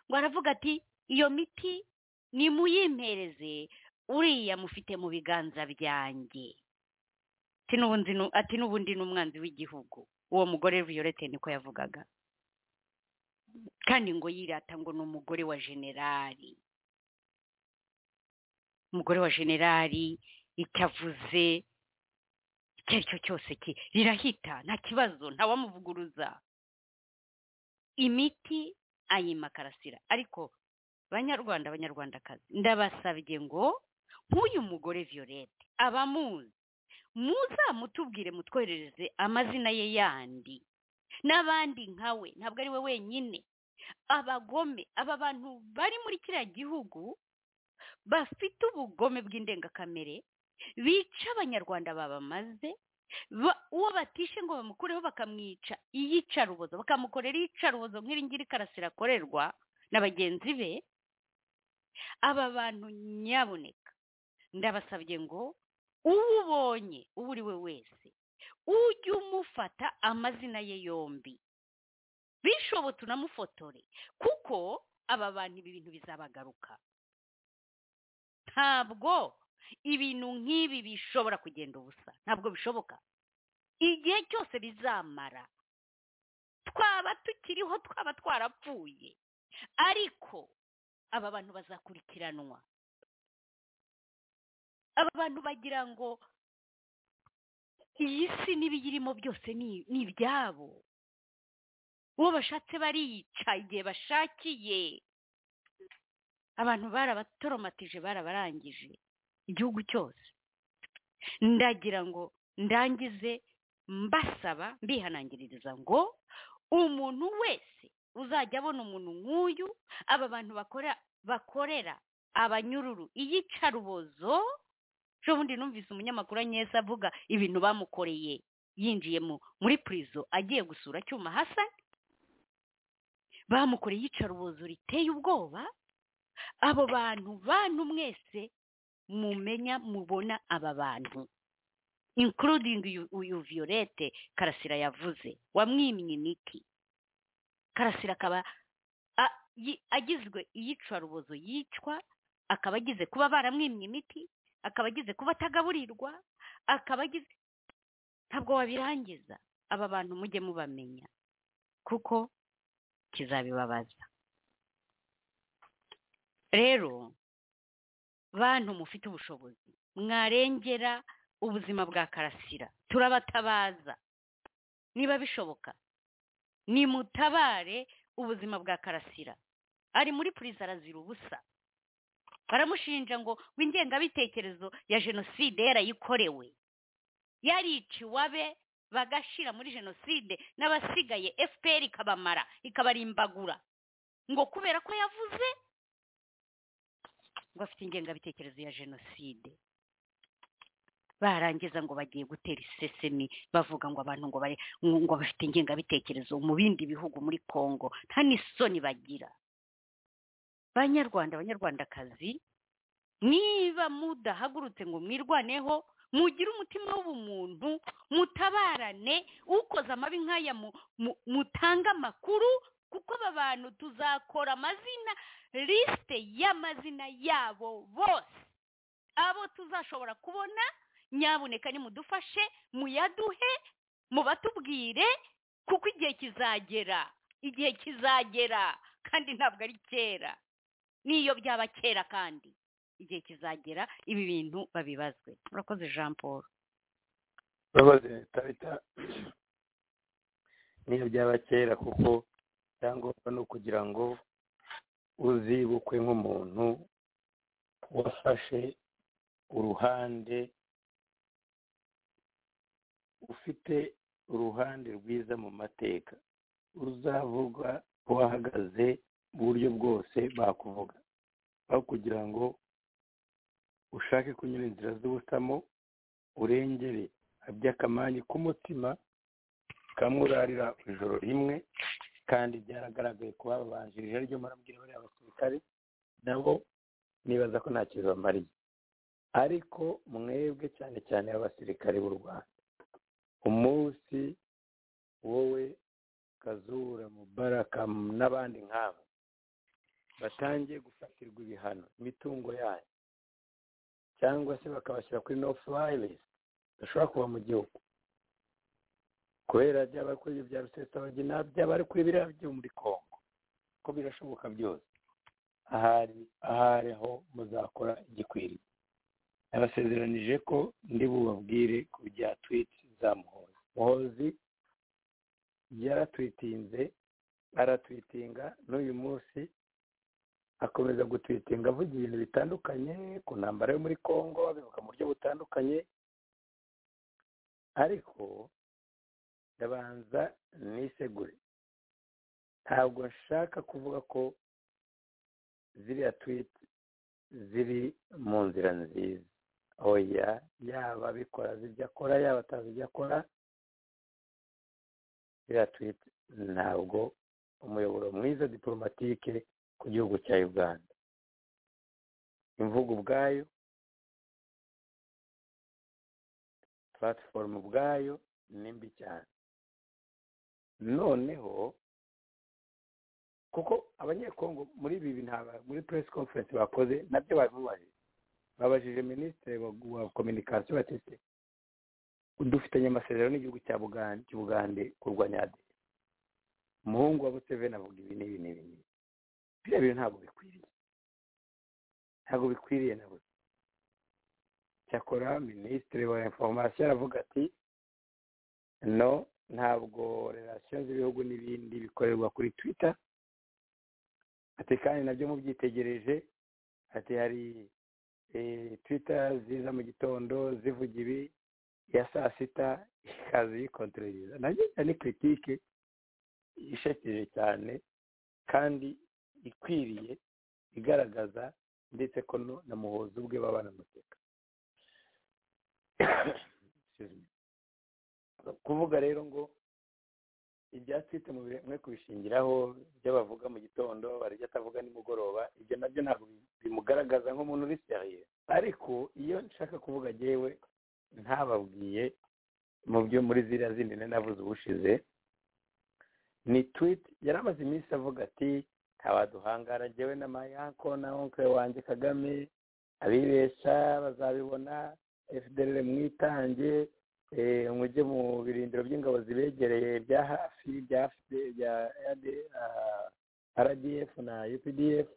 ngo aravuga ati iyo miti nimuyimpereze uriya mufite mu biganza byanjye ati n'ubundi ni umwanzi w'igihugu uwo mugore violette niko yavugaga kandi ngo yirata ngo ni umugore wa generali umugore wa generali icyo avuze icyo ari cyo cyose rirahita nta kibazo ntawamuvuguruza imiti ayima karasira ariko banyarwanda abanyarwandakazi ndabasabye ngo nk'uyu mugore violette abamuzi muzamutubwire mutwoherereze amazina ye yandi n'abandi nkawe ntabwo ari we wenyine abagome aba bantu bari muri kiriya gihugu bafite ubugome bw'indengakamere bica abanyarwanda babamaze uwo batishe ngo bamukureho bakamwica iyicarubozo bakamukorera iyicarubozo nk'iri ngiri karasira akorerwa na bagenzi be aba bantu nyaboneka ndabasabye ngo uwubonye uwo uri we wese ujye umufata amazina ye yombi bishobotse unamufotore kuko aba bantu ibi bintu bizabagaruka ntabwo ibintu nk'ibi bishobora kugenda ubusa ntabwo bishoboka igihe cyose bizamara twaba tukiriho twaba twarapfuye ariko aba bantu bazakurikiranwa aba bantu bagira ngo iyi si n'ibiyirimo byose ni ibyabo uwo bashatse bariyica igihe bashakiye abantu barabatoromatije barabarangije igihugu cyose ndagira ngo ndangize mbasaba mbihanangiririza ngo umuntu wese uzajya abona umuntu nk'uyu aba bantu bakora bakorera abanyururu iyicarubozo ejo bundi numvise umunyamakuru anyeza avuga ibintu bamukoreye yinjiye muri purizo agiye gusura cyuma hasa bamukoreye iyicarubozo riteye ubwoba abo bantu bantu mwese mumenya mubona aba bantu inkurudingi uyu viyorete karasira yavuze wamwimye imiti karasira akaba agizwe iyicarubozo yicwa akaba agize kuba baramwimye imiti akaba agize kuba atagaburirwa akaba agize ntabwo wabirangiza aba bantu mujye mubamenya kuko kizabibabaza rero bantu mufite ubushobozi mwarengera ubuzima bwa karasira turabatabaza niba bishoboka nimutabare ubuzima bwa karasira ari muri puriza arazira ubusa baramushinja ngo w'ingengabitekerezo ya jenoside yarayikorewe yariciwe abe bagashira muri jenoside n'abasigaye fpr ikabamara ikabarimbagura ngo kubera ko yavuze ngo afite ingengabitekerezo ya jenoside barangiza ngo bagiye gutera isesemi bavuga ngo abantu ngo bari ngo bafite ingengabitekerezo mu bindi bihugu muri congo nta n'isoni bagira banyarwanda abanyarwandakazi niba mudahagurutse ngo mwirwaneho mugire umutima w'ubumuntu mutabarane ukoze amabi nk'aya mutange amakuru kuko aba bantu tuzakora amazina lisite y'amazina yabo bose abo tuzashobora kubona nyaboneka nimudufashe muyaduhe mubatubwire kuko igihe kizagera igihe kizagera kandi ntabwo ari kera n'iyo byaba kera kandi igihe kizagera ibi bintu babibazwe murakoze jean paul urakoze tabita niyo byaba kera kuko icyangombwa ni ukugira ngo uzibukwe nk'umuntu wafashe uruhande ufite uruhande rwiza mu mateka uzavugwa wahagaze mu buryo bwose bakuvuga aho kugira ngo ushake kunyura inzira z'ubusamo urengere habye akamanyi k'umutima kamurarira ijoro rimwe kandi byaragaragaye ko babanjirije aribyo murabwira bariya basirikare nabo nibaza ko nta kintu bamariye ariko mwebwe cyane cyane abasirikare b'u rwanda umunsi wowe kazura mubaraka n'abandi nk'abo batangiye gufatirwa ibihano imitungo yanyu cyangwa se bakabashyira kuri no furayi lisite bashobora kuba mu gihugu kubera byaba kuri ibyo bya rusesabagina byaba ari kuri biriya byo muri congo ko birashoboka byose ahari ahari ho muzakora igikwiriye yabasezeranije ko ndi bubabwire ku bya twiti za muhozi muhozi yaratwitinze aratwitinga n'uyu munsi akomeza gutwitinga avuga ibintu bitandukanye ku ntambara yo muri congo abivuga mu buryo butandukanye ariko ndabanza nisegure ntabwo nshaka kuvuga ko ziriya twiti ziri mu nzira nziza oya yaba abikora azi ibyo akora yaba atazi ibyo akora iriya twita ntabwo umuyoboro mwiza diporomatike ku gihugu cya uganda imvugo ubwayo platform ubwayo ni mbi cyane noneho kuko abanyekongo muri ibi bintu muri press conference bakoze nabyo babibajije babajije minisitiri wa kominikasiyo batese dufitanye amasezerano n'igihugu cya bugande kurwanya aderi umuhungu wa museveni avuga ibi n'ibi n'ibi n'ibi biriya bintu ntabwo bikwiriye ntabwo bikwiriye na buri cyakora minisitiri wa inforomasiyo aravuga ati no ntabwo relasiyo z'ibihugu n'ibindi bikorerwa kuri twita ati kandi nabyo mubyitegereje ati hari twita ziza mu gitondo zivuga ibi ya saa sita ikaza yikontororeza nabyo ni kiritike ishakeje cyane kandi ikwiriye igaragaza ndetse ko na muhozi ubwe baba banamuteka kuvuga rero ngo ibyatwite mu bimwe kubishingiraho ibyo bavuga mu gitondo hari ibyo atavuga nimugoroba ibyo nabyo ntabwo bimugaragaza nk'umuntu uri seriye ariko iyo nshaka kuvuga yewe ntababwiye mu byo muri ziriya zindi nari navuze ubushize ni tweet yari amaze iminsi avuga ati ntawaduhangara njyewe na mayanko na onke wanjye kagame abibesha bazabibona fdr mwitange mujye mu birindiro by'ingabo zibegereye bya hafi bya rdf na updf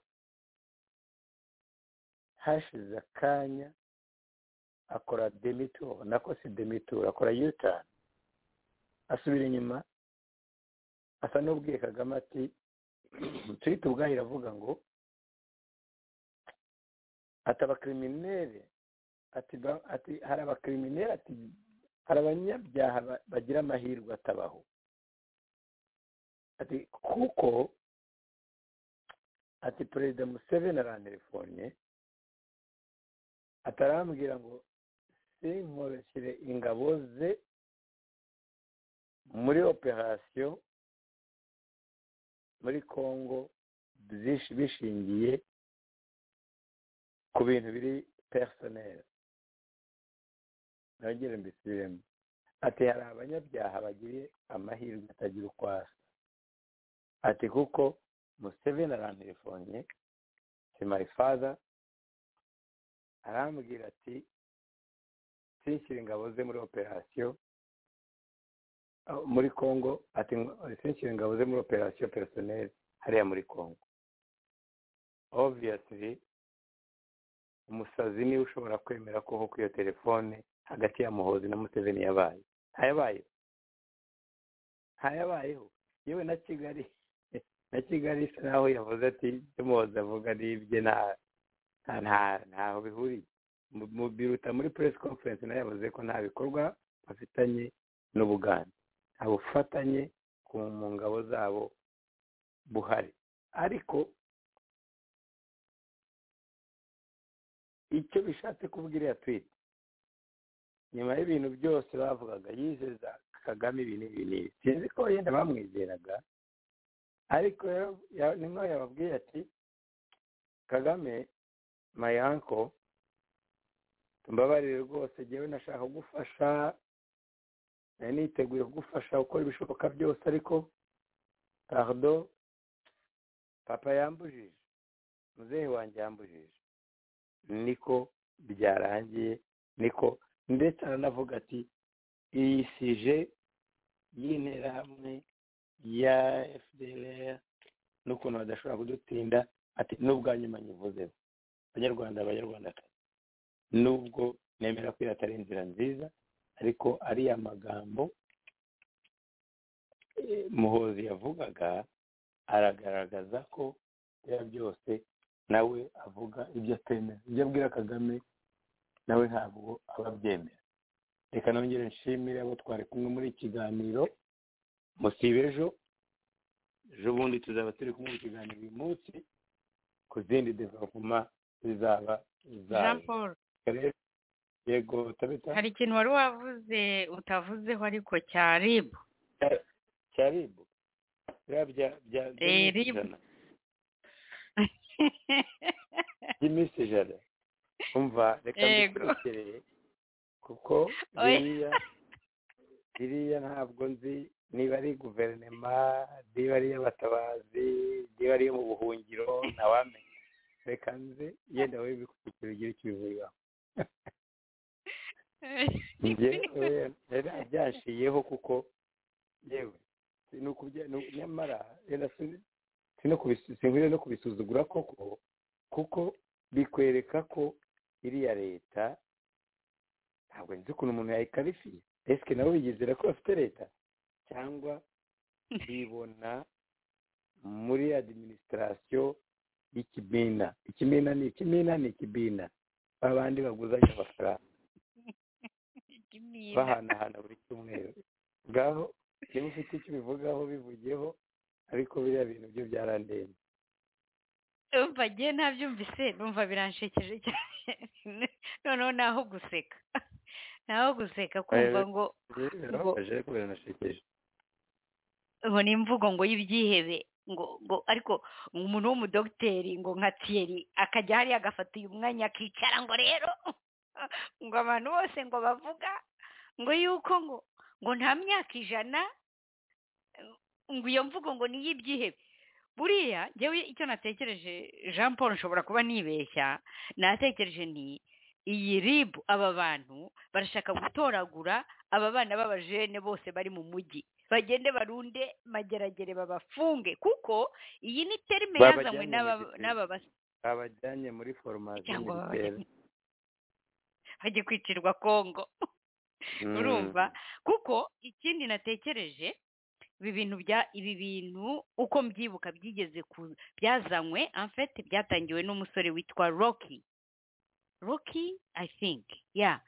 hashize akanya akora demitur nako si demitur akora yutani asubira inyuma asa n'ubwiye kagame ati tuyite ubwayo iravuga ngo ati abakiriminere ati hari abakiriminere ati hari abanyabyaha bagira amahirwe atabaho ati kuko ati perezida museveni arantelefone atarambwira ngo sinkoroshyire ingabo ze muri operasiyo muri congo bishingiye ku bintu biri perisoneri nagire mbisubiremo ati hari abanyabyaha bagiriye amahirwe atagira uko asa ati kuko museveni arantelefone si my father arambwira ati sinshyire ingabo ze muri operasiyo muri congo ati sinshyire ingabo ze muri operasiyo perisoneri hariya muri congo obviyasiri umusazi niwe ushobora kwemera ko nko iyo telefone hagati ya muhozi na museveni yabaye ntayabayeho ntayabayeho yewe na kigali na kigali isa naho yavuze ati ibyo muhozi avuga ni ibye ntaho bihuriye biruta muri press conference nayo yavuze ko nta bikorwa bafitanye n'ubuganda nta bufatanye mu ngabo zabo buhari ariko icyo bishatse kuvuga iriya twite nyuma y'ibintu byose bavugaga yizeza kagame ibi n'ibi n'ibi sinzi ko yenda bamwizeraga ariko niho yababwiye ati kagame mayanko mbabarire rwose ngewe nashaka gufasha nari niteguye kugufasha gukora ibishoboka byose ariko pardo papa yambujije muzehe wanjye yambujije niko byarangiye niko ndetse aranavuga ati iyi sije y'interahamwe ya fdr n'ukuntu badashobora kudutinda ati n'ubwa nyuma nyivuzeho abanyarwanda abanyarwandakazi nubwo nemera ko atari inzira nziza ariko ariya magambo muhozi yavugaga aragaragaza ko ibyo byose nawe avuga ibyo atemera ibyo abwira kagame nawe ntabwo aba abyemera reka nongere nshimire abo twari kumwe muri iki kiganiro musibe ejo ejo bundi tuzaba turi kumwe mu kiganiro uyu munsi ku zindi developuma zizaba jean paul yego tabita hari ikintu wari wavuze utavuzeho ariko cya ribu cya ribu biriya bya bya Eh, by'iminsi ribu. ijana by'iminsi ijana umva reka Yego. mbikurekereye kuko Oya. biriya biriya ntabwo nzi niba ari guverinoma niba ari iy'abatabazi niba ari iyo mu buhungiro ntawamenya reka nze yenda wowe bikurikira ugire icyo ubivuriho njyewe rero byanshiyeho kuko yewe si ukubye- ni- nyamara rero si- si no kubisu- sinkwiye no kubisuzugura koko kuko bikwereka ko iriya leta ntabwo nzi ukuntu umuntu yayikarifiye esike nabo bigizera ko bafite leta cyangwa bibona muri adiminisitirasiyo y'ikibina ikibina ni ikibina ni ikibina babandi baguzanya amafaranga bahanahana buri cyumweru ngaho niba ufite icyo ubivugaho bivugeho ariko biriya bintu byo byarandenze umva ngewe ntabyumvise numva biranshekeje cyane noneho ni aho guseka ni aho guseka kumva Eh, ngo rero birababaje ariko biranashekeje ngo ni imvugo ngo y'ibyihebe ngo ngo ariko umuntu w'umudogiteri ngo nka tiyeri akajya hariya agafata uyu mwanya akicara ngo rero ngo abantu bose ngo bavuga ngo yuko ngo ngo nta myaka ijana ngo iyo mvugo ngo ni iy'ibyihebe buriya njyewe icyo natekereje jean paul nshobora kuba nibeshya natekereje ni iyi ribu aba bantu barashaka gutoragura aba bana b'abajene bose bari mu mujyi bagende barunde mageragere babafunge kuko iyi ni terime Babajyane yazanywe mu n'aba gitero. n'aba bas- babajyanye muri foromasi Cyangwa militeri bajye kwicirwa kongo urumva kuko ikindi natekereje ibi bintu bya ibi bintu uko mbyibuka byigeze ku byazanywe amfete byatangiwe n'umusore witwa rocky rocky i think ya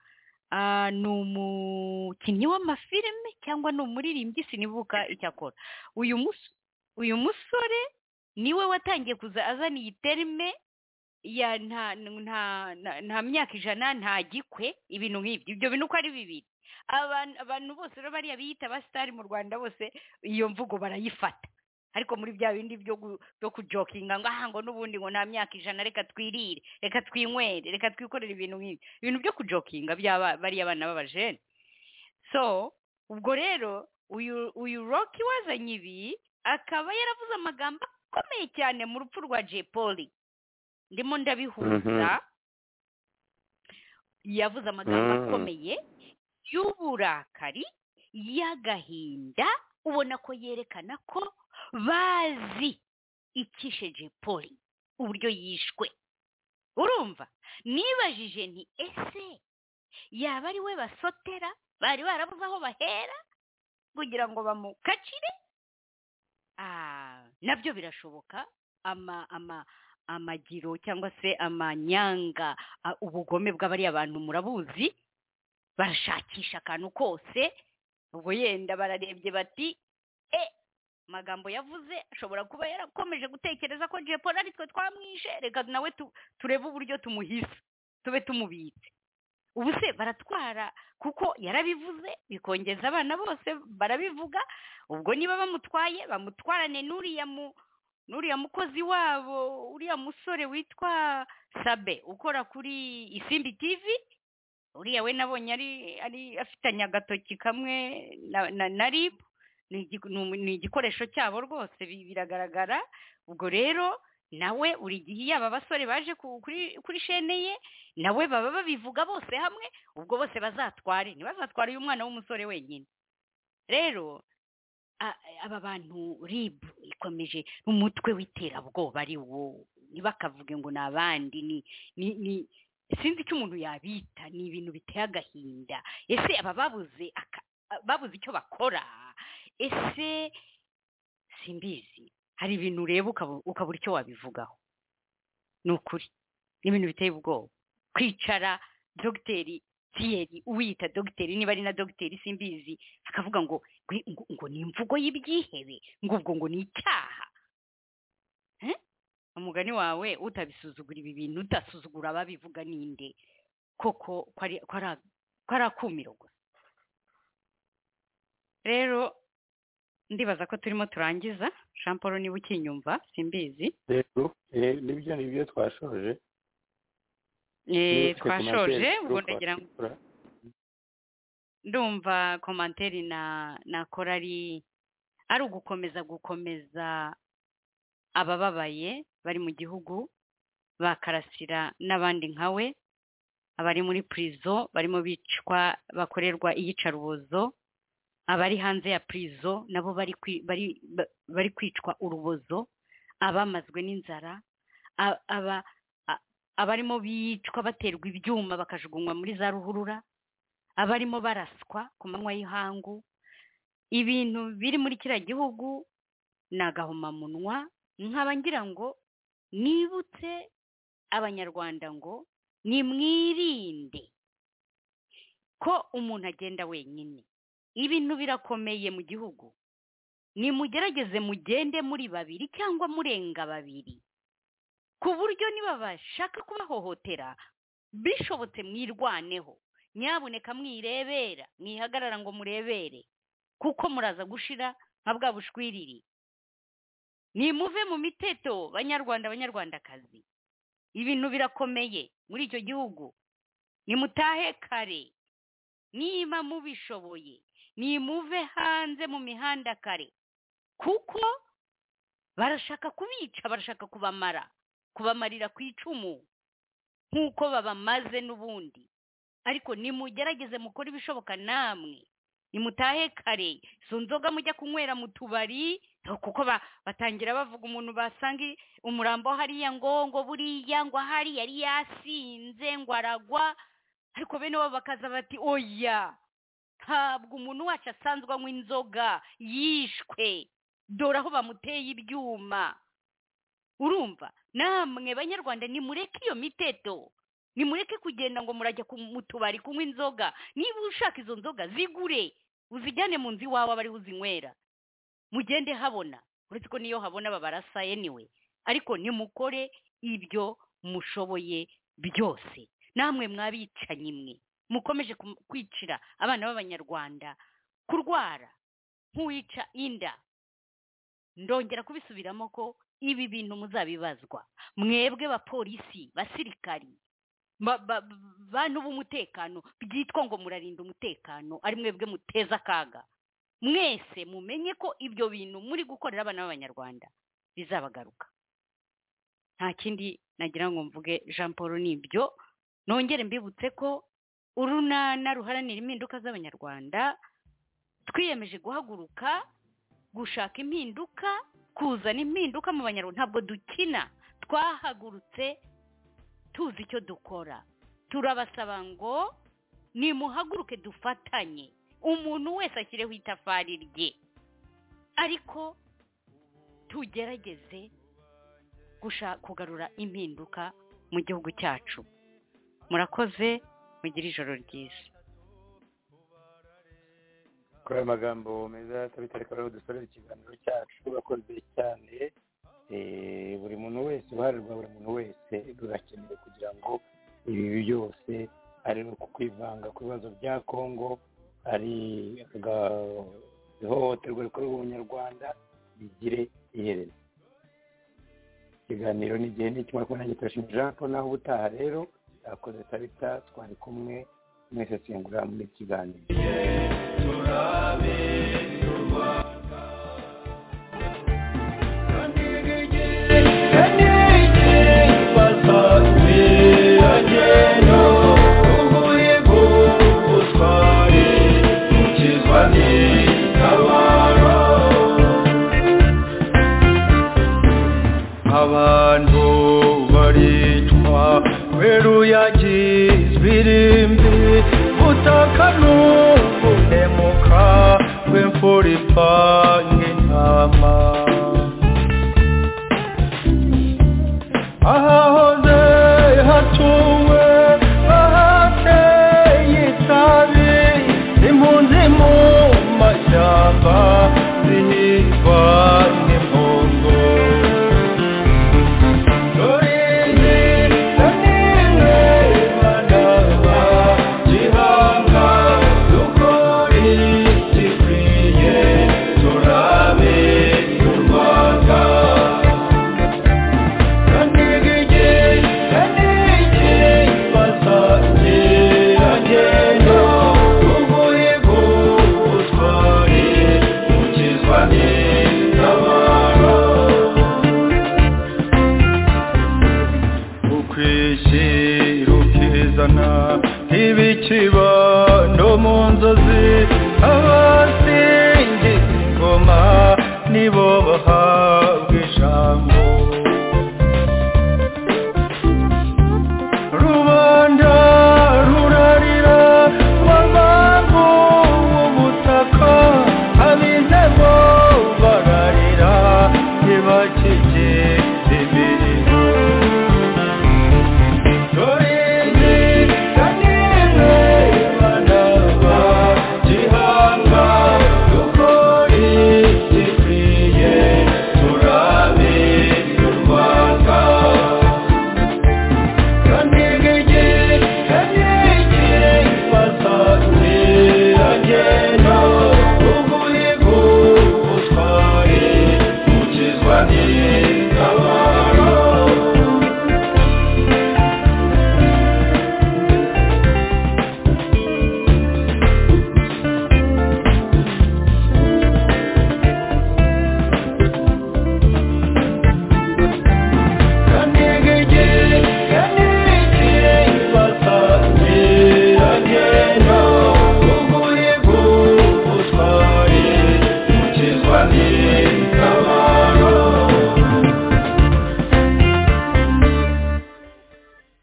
Ah, ni umukinnyi w'amafilime cyangwa ni umuririmbyi sinibuka icyo akora uyu mus- uyu musore niwe watangiye kuza azana iyi terime ya nta nta nta- nta myaka ijana nta gikwe ibintu nk'ibyo ibyo bintu uko ari bibiri abantu abantu bose rero bariya biyita abasitari mu rwanda bose iyo mvugo barayifata ariko muri bya bindi byo gu- byo kujokinga ngo aha ngo n'ubundi ngo nta myaka ijana reka twirire reka twinywere reka twikorere ibintu nk'ibi ibintu byo kujokinga by'aba bariya bana b'abajene so ubwo rero uyu uyu roki wazanye ibi akaba yaravuze amagambo akomeye cyane mu rupfu rwa jay poli ndimo ndabihuza Mhm. yavuze amagambo Mm. akomeye y'uburakari y'agahinda ubona ko yerekana ko bazi ikishe jay poli uburyo yishwe urumva nibajije nti ese yaba ari we basotera bari barabuze aho bahera kugira ngo bamukacire Ah, nabyo birashoboka ama ama amagiro cyangwa se amanyanga ah, ubugome bw'abariya bantu murabuzi barashakisha akantu kose ubwo yenda bararebye bati e amagambo yavuze ashobora kuba yarakomeje gutekereza ko jepol ari twe twamwishe reka nawe tu- turebe uburyo tumuhisa tube tumubitse ubu se baratwara kuko yarabivuze bikongeza abana bose barabivuga ubwo niba bamutwaye bamutwarane n'uriya mu n'uriya mukozi wabo uriya musore witwa sabe ukora kuri isimbi tv uriya we nabonye ari ari afitanye agatoki kamwe na na, na rib ni igi- ni umu- ni igikoresho cyabo rwose bi- biragaragara ubwo rero nawe buri gihe iyo aba basore baje ku- kuri kuri shene ye nawe baba babivuga bose hamwe ubwo bose bazatware ntibazatware uyu mwana w'umusore wenyine rero a- aba bantu rib ikomeje umutwe w'iterabwoba ari wo ntibakavuge ngo ni abandi ni ni ni sinzi icyo umuntu yabita ni ibintu biteye agahinda ese aba babuze aka- babuze icyo bakora ese simbizi hari ibintu ureba ukaba- ukabura icyo wabivugaho ni ukuri ni ibintu biteye ubwoba kwicara dogiteri tiyeri uwiyita dogiteri niba ari na dogiteri simbizi akavuga ngo ngo- ngo- ngo ni imvugo y'ibyihebe ngo ubwo ngo ni icyaha Eh? umugani wawe utabisuzugura ibi bintu utasuzugura ababivuga ninde koko ko ari akumiro gusa rero ndibaza ko turimo turangiza jean paul niba ukinyumva simbizi rero eh, nibyo nibyo twashoje Eh, Nitwe twashoje kumaze- ubwo ndagira ngo twakura. ndumva komanteri na nakora ari ari ugukomeza gukomeza abababaye bari mu gihugu bakarasira n'abandi nka we abari muri purizo barimo bicwa bakorerwa iyicarubozo abari hanze ya purizo nabo bari kwi- bari- ba- bari kwicwa urubozo abamazwe n'inzara a- aba abarimo bicwa baterwa ibyuma bakajugunywa muri za ruhurura abarimo baraswa ku manywa y'ihangu ibintu biri muri kiriya gihugu ni agahomamunwa nkaba ngira ngo nibutse abanyarwanda ngo nimwirinde ko umuntu agenda wenyine ibintu birakomeye mu gihugu nimugerageze mugende muri babiri cyangwa murenga babiri ku buryo niba bashaka kubahohotera bishobotse mwirwaneho nyabuneka mwirebera mwihagarara ngo murebere kuko muraza gushira nka bwa bushwiriri nimuve mu miteto banyarwanda banyarwandakazi ibintu birakomeye muri icyo gihugu nimutahe kare niba mubishoboye nimuve hanze mu mihanda kare kuko barashaka kubica barashaka kubamara kubamarira ku icumu nk'uko babamaze n'ubundi ariko nimugerageze mukore ibishoboka namwe nimutahe kare izo nzoga mujya kunywera mu tubari kuko ba- batangira bavuga umuntu basanga i- umurambo hariya ngo ngo buriya ngo ahari yari yasinze ngo aragwa ariko bene bo bakaza bati oya ntabwo umuntu wacu asanzwe anywa inzoga yishwe dore aho bamuteye ibyuma urumva namwe banyarwanda nimureke iyo miteto nimureke kugenda ngo murajya ku- mu tubari kunywa inzoga niba ushaka izo nzoga zigure uzijyane mu nzu iwawe aba ariho uzinywera mugende habona uretse ko niyo habona babarasa anyway ariko nimukore ibyo mushoboye byose namwe mwabicanyi mwe mukomeje kum- kwicira abana b'abanyarwanda kurwara nk'uwica inda ndongera kubisubiramo ko ibi bintu muzabibazwa mwebwe bapolisi basirikari ba- ba- bantu b'umutekano byitwa ngo murarinda umutekano ari mwebwe muteza akaga mwese mumenye ko ibyo bintu muri gukorera abana b'abanyarwanda bizabagaruka nta kindi nagira ngo mvuge jean paul nibyo nongere mbibutse ko urunana ruharanira impinduka z'abanyarwanda twiyemeje guhaguruka gushaka impinduka kuzana impinduka mu banyarwanda ntabwo dukina twahagurutse tuzi icyo dukora turabasaba ngo nimuhaguruke dufatanye umuntu wese ashyireho itafari rye ariko tugerageze gusha- kugarura impinduka mu gihugu cyacu murakoze mugire ijoro ryiza kuri aya magambo meza tabitareka rero dusorera ikiganiro cyacu bakoze cyane eh, buri muntu wese uruhare rwa buri muntu wese rurakenewe kugira ngo ibi byose ari uku kwivanga ku bibazo bya kongo ari aga- ihohoterwa rikorerwa umunyarwanda rigire iherezo ikiganiro ni igihe n'ikimara kubona gitarashima jean paul naho ubutaha rero yakoze tabita twari kumwe mwese tuyungurira muri iki kiganiro abantu baricwa kubera uyagizwe irimbi butaka n'ubunemuka bw'imfura ipanga intama ahahoze hatuwe ahateye itabi impunzi mu mashyamba zihigwa n'impongo Dore izi na nimwe bana bizana nk'ibikiba no mu nzozi abasingiza ingoma nibo bahabwa ijambo